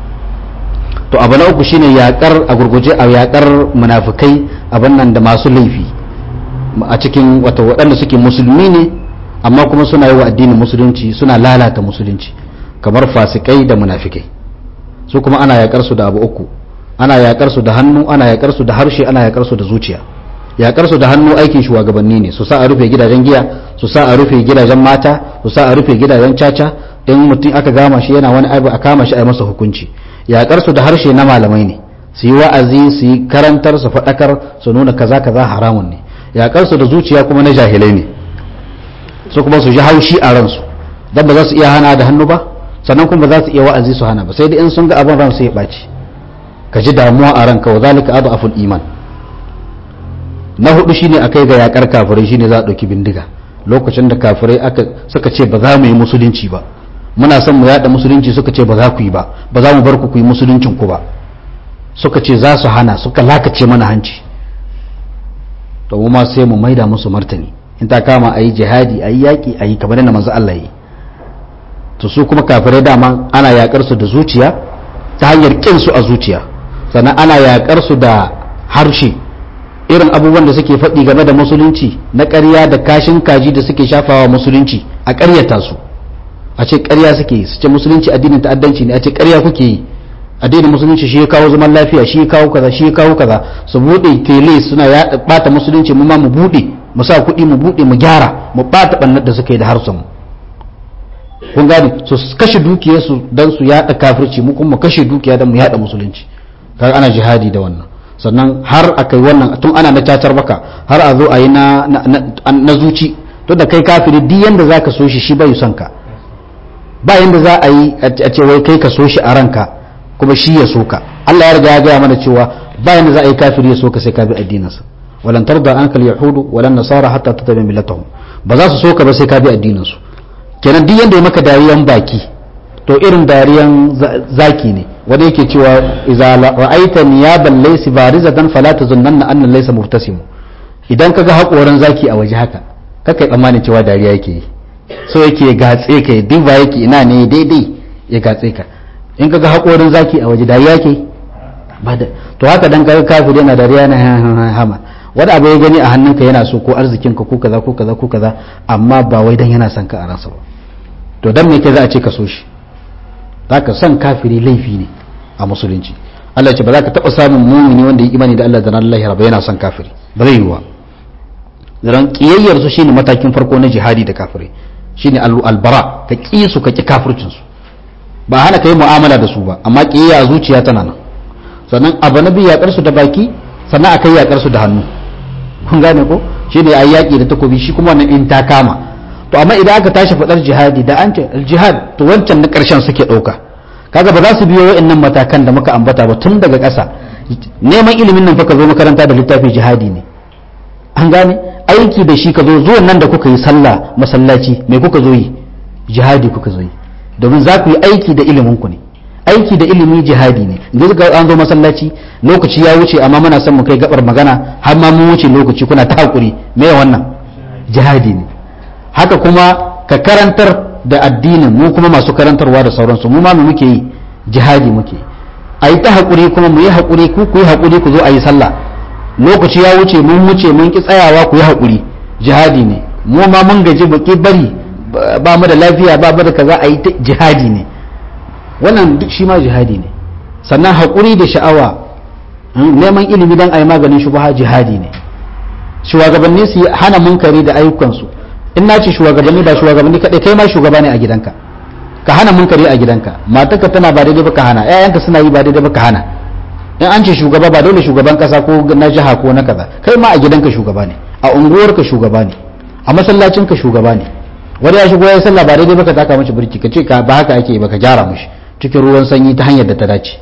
to abu na uku shine yakar a gurguje a yakar munafikai abin nan da masu laifi a cikin wata waɗanda suke musulmi ne amma kuma suna yi wa addinin musulunci suna lalata musulunci kamar fasikai da munafikai su kuma ana yakar su da abu uku ana yakar su da hannu ana yakar su da harshe ana yakar su da zuciya yakar su da hannu aikin shugabanni ne su sa a rufe gidajen giya su sa a rufe gidajen mata su sa a rufe gidajen caca in mutum aka gama shi yana wani aibu a kama shi a yi masa hukunci yakar su da harshe na malamai ne su yi wa'azi su yi karantar su faɗakar su nuna kaza kaza haramun ne yakar su da zuciya kuma na jahilai ne su kuma su ji haushi a ransu dan ba za su iya hana da hannu ba sannan kuma ba za su iya wa'azi su hana ba sai dai in sun ga abin ransu ya ɓaci ka ji damuwa a ranka wa zalika adu aful iman na hudu shine akai ga yakar kafirai shine za a dauki bindiga lokacin da kafirai aka suka ce ba za mu yi musulunci ba muna son mu yada musulunci suka ce ba za ku yi ba ba za mu bar ku ku yi musuluncin ku ba suka ce za su hana suka lakace mana hanci to mu ma sai mu maida musu martani in ta kama a yi jihadi a yi yaƙi a yi kamar yadda manzo Allah yi to su kuma kafirai dama ana yakar su da zuciya ta hanyar kin su a zuciya sannan ana yakar su da harshe irin abubuwan da suke faɗi game da musulunci na ƙarya da kashin kaji da suke shafawa musulunci a ƙaryata su a ce ƙarya suke yi su ce musulunci addinin ta'addanci ne a ce ƙarya kuke yi addinin musulunci shi ya kawo zaman lafiya shi ya kawo kaza shi ya kawo kaza su bude tele suna ya bata musulunci mu ma mu bude mu sa kuɗi mu bude mu gyara mu bata bannar da suka yi da harsun mu kun gane su kashe dukiyar su dan su yada kafirci mu kuma kashe dukiya dan mu yada musulunci kaga ana jihadi da wannan sannan har a kai wannan tun ana na cacar baka har a zo a yi na na zuci to da kai kafiri duk yanda zaka so shi shi bai son ka ba yanda za a yi a ce wai kai ka so shi a ranka kuma shi ya soka Allah ya riga ya gaya mana cewa bayan da za a yi kafiri ya soka sai ka bi addininsa walan tarda anka yahudu walan nasara hatta tattabi millatahum ba za su soka ba sai ka bi addinin su kenan duk yanda ya maka dariyan baki to irin dariyan zaki ne wanda yake cewa idza ra'aita niyaban laysa barizatan fala tazunnanna anna laysa mubtasim idan kaga hakoran zaki a waje haka kakai tsammanin cewa dariya yake yi so yake gatse ka duk ba yake ina ne daidai ya gatse ka in kaga haƙorin zaki a waje dariya ke ba da to haka dan kaga kafir yana dariya na hama wani abu ya gani a hannunka yana so ko arzikin ka ko kaza ko kaza ko kaza amma ba wai dan yana son ka a ransa ba to dan me ke za a ce ka so shi zaka son kafiri laifi ne a musulunci Allah ce ba za ka taɓa samun mumini wanda ya imani da Allah da ranar lahira ba yana son kafiri ba zai yiwa zan kiyayyar su shine matakin farko na jihadi da kafirai shine albara ka ƙi su ka ƙi kafircin su ba hana ka yi mu'amala da su ba amma ƙiyayya a zuciya tana nan sannan abu na biyu yaƙar su da baki sannan akai yaƙar su da hannu kun gane ko shi ne a yaƙi da takobi shi kuma wannan in ta kama to amma idan aka tashi faɗar jihadi da an ce jihad to wancan na ƙarshen suke ɗauka kaga ba za su biyo wa'annan matakan da muka ambata ba tun daga ƙasa neman ilimin nan fa ka zo makaranta da littafi jihadi ne an gane aiki da shi ka zo zuwan nan da kuka yi sallah masallaci me kuka zo yi jihadi kuka zo yi domin za ku yi aiki da iliminku ne aiki da ilimi jihadi ne yanzu ga an zo masallaci lokaci ya wuce amma muna son mu kai gabar magana har ma mun wuce lokaci kuna ta hakuri me wannan jihadi ne haka kuma ka karantar da addinin mu kuma masu karantarwa da sauransu mu ma mu muke yi jihadi muke a yi ta hakuri kuma mu yi hakuri ku ku yi hakuri ku zo a yi sallah lokaci ya wuce mun wuce mun ki tsayawa ku yi hakuri jihadi ne mu ma mun gaji baki bari ba mu da lafiya ba mu da kaza a yi jihadi ne wannan duk shi ma jihadi ne sannan haƙuri da sha'awa neman ilimi don a yi maganin shubaha jihadi ne shugabanni su hana munkari da ayyukansu in na ce shugabanni ba shugabanni kaɗai kai ma shugaba ne a gidanka ka hana munkari a gidanka matarka tana ba daidai ba ka hana ƴaƴanka suna yi ba daidai ba ka hana in an ce shugaba ba dole shugaban kasa ko na jiha ko na kaza kai ma a gidanka shugaba ne a unguwarka shugaba ne a masallacinka shugaba ne wani ya shigo ya sallah ba daidai baka taka mashi birki ka ce ba haka ake ba ka gyara mashi cikin ruwan sanyi ta hanyar da ta dace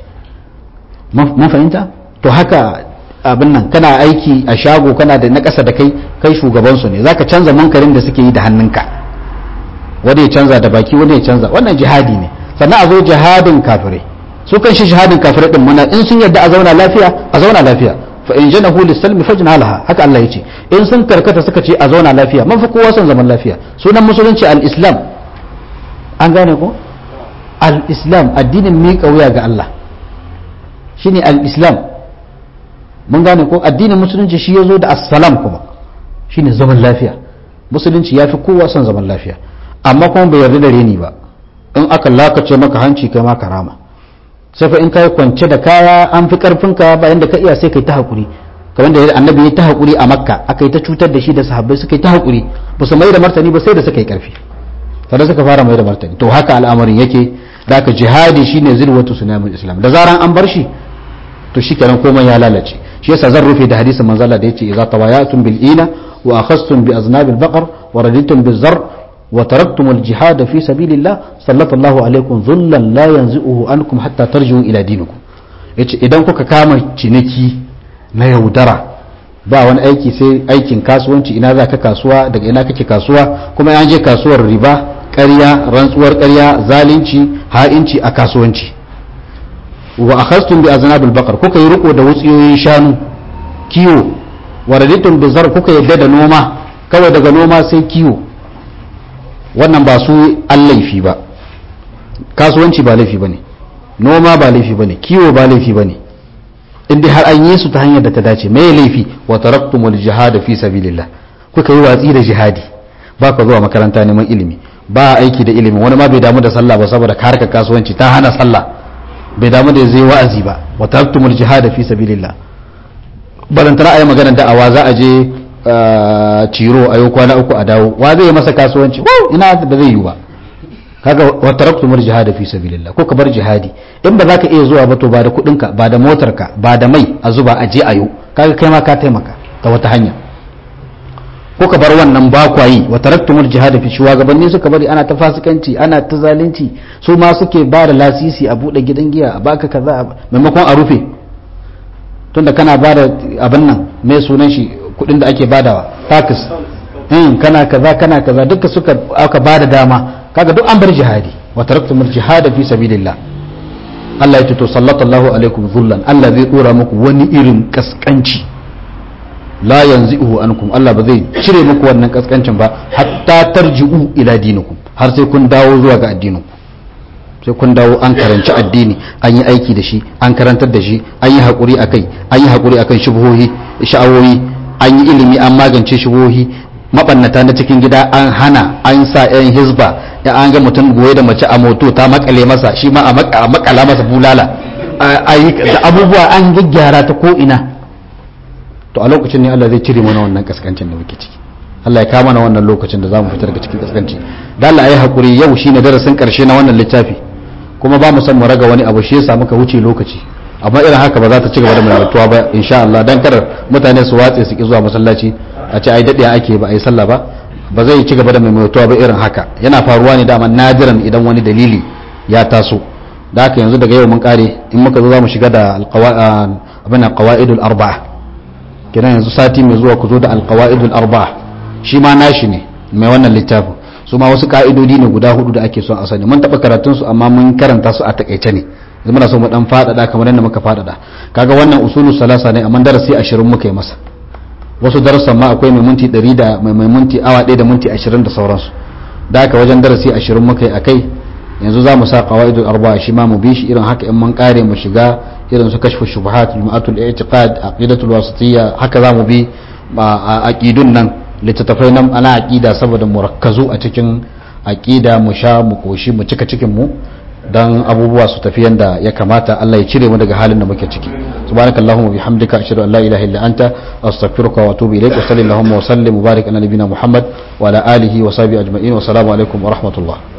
mun fahimta to haka abin nan kana aiki a shago kana da na ƙasa da kai kai shugaban su ne zaka canza munkarin da suke yi da hannunka wani ya canza da baki wani ya canza wannan jihadi ne sannan a zo jihadin kafirai su kan shi jihadin kafirai din muna in sun yadda a zauna lafiya a zauna lafiya fa in janahu lis-salmi fajna laha haka Allah yace in sun karkata suka ce a zauna lafiya man fa kowa son zaman lafiya sunan musulunci al-islam an gane ko al-islam addinin miƙa wuya ga Allah shine al-islam mun gane ko addinin musulunci shi yazo da assalam kuma shine zaman lafiya musulunci yafi kowa son zaman lafiya amma kuma bai yarda da reni ba in aka lakace maka hanci kai ma karama sai fa in kai kwance da kaya an fi karfin ka bayan da ka iya sai kai ta hakuri kamar da annabi ya ta hakuri a makka aka yi ta cutar da shi da sahabbai suka yi ta hakuri ba su mai da martani ba sai da suka yi karfi kada suka fara mai da martani to haka al'amarin yake da aka jihadi shine zirwatu sunamul islam da zaran an bar shi to shikenan komai ya lalace shi yasa zan rufe da hadisin manzo Allah da yace idza tawayatum bil ina wa akhastum bi aznabil baqar wa raditum biz zar wa taraktum al jihad fi sabilillah sallallahu alaikum dhullan la yanzuhu ankum hatta tarji'u ila dinikum yace idan kuka kama ciniki na yaudara ba wani aiki sai aikin kasuwanci ina za ka kasuwa daga ina kake kasuwa kuma an je kasuwar riba ƙarya rantsuwar ƙarya zalunci ha'inci a kasuwanci wa akhastum bi aznabil baqar kuka yi riko da wutsiyoyin shanu kiwo wa raditum bi zar kuka yadda da noma kawai daga noma sai kiwo wannan ba su allaifi ba kasuwanci ba laifi bane noma ba laifi bane kiwo ba laifi bane in dai har an yi su ta hanyar da ta dace me laifi wa taraktumul jihad fi sabilillah kuka yi watsi da jihadi ba ka zuwa makaranta neman ilimi ba aiki da ilimi wani ma bai damu da sallah ba saboda harka kasuwanci ta hana sallah bai damu da zai wa'azi ba wa taraktumul jihad fi sabilillah balantana ayi maganar da'awa za a je ciro a yau kwana uku a dawo wa zai yi masa kasuwanci ina ba zai yi ba kaga wa taraktumul jihad fi sabilillah ko ka bar jihadi in ba za ka iya zuwa ba to ba da kudinka ba da motarka ba da mai a zuba a je ayo kaga kai ma ka taimaka ta wata hanya ko ka bar wannan ba kwayi wa taraktumul jihad fi shugabanni suka bari ana ta fasikanci ana ta zalunci su ma suke ba da lasisi a bude gidan giya a baka kaza maimakon a rufe tunda kana ba da abin nan mai sunan shi kudin da ake badawa tax in kana kaza kana kaza duka suka aka bada dama kaga duk an bar jihadi wa taraktumul jihad fi sabilillah Allah ya ce to sallallahu alaikum zullan Allah zai dora muku wani irin kaskanci la yanzi'uhu ankum Allah ba zai cire muku wannan kaskancin ba hatta tarji'u ila dinikum har sai kun dawo zuwa ga addininku sai kun dawo an karanci addini an yi aiki da shi an karantar da shi an yi haƙuri akai an yi haƙuri akan shubuhohi sha'awoyi an yi ilimi an magance shubuhohi mabannata na cikin gida an hana an sa yan hizba ya an ga mutum goye da mace a moto ta makale masa shi ma a makala masa bulala da abubuwa an gyaggyara ta ko ina to a lokacin ne Allah zai cire mana wannan kaskancin da muke ciki Allah ya kama na wannan lokacin da zamu fitar daga cikin kaskanci da Allah ayi hakuri yau shine darasin karshe na wannan littafi kuma ba mu san mu raga wani abu shi yasa muka wuce lokaci amma irin haka ba za ta ci gaba da maimaituwa ba insha Allah dan kar mutane su watse su ki zuwa masallaci a ce ai dade ake ba ai sallah ba ba zai ci gaba da maimaituwa ba irin haka yana faruwa ne dama nadiran idan wani dalili ya taso da haka yanzu daga yau mun kare in muka zo za mu shiga da abin alqawaidul arba'a kenan yanzu sati mai zuwa ku zo da alqawaidul arba'a shi ma nashi ne mai wannan littafin su ma wasu ka'idodi ne guda hudu da ake son a sani mun taɓa karatun su amma mun karanta su a takaice ne yanzu muna so mu dan faɗaɗa kamar yadda muka faɗaɗa kaga wannan usulu salasa ne amma darasi ashirin muka yi masa wasu darussan ma akwai mai minti ɗari da mai minti awa ɗaya da minti ashirin da sauransu da haka wajen darasi ashirin muka yi a kai yanzu za mu sa qawaidul arba'a shi ma mu bi shi irin haka in mun kare mu shiga irin su kashfu shubuhat lum'atul i'tiqad aqidatul wasitiyya haka za mu bi a aqidun nan littattafai nan ana aqida saboda murakkazu a cikin aqida mu sha mu koshi mu cika cikin mu dan abubuwa su tafi yanda ya kamata Allah ya cire mu daga halin da muke ciki subhanakallahumma bihamdika ashhadu an la ilaha illa anta astaghfiruka wa atubu ilaik wa sallallahu wa sallim mubarak ala nabiyyina muhammad wa ala alihi wa sahbihi ajma'in wa assalamu alaikum wa rahmatullah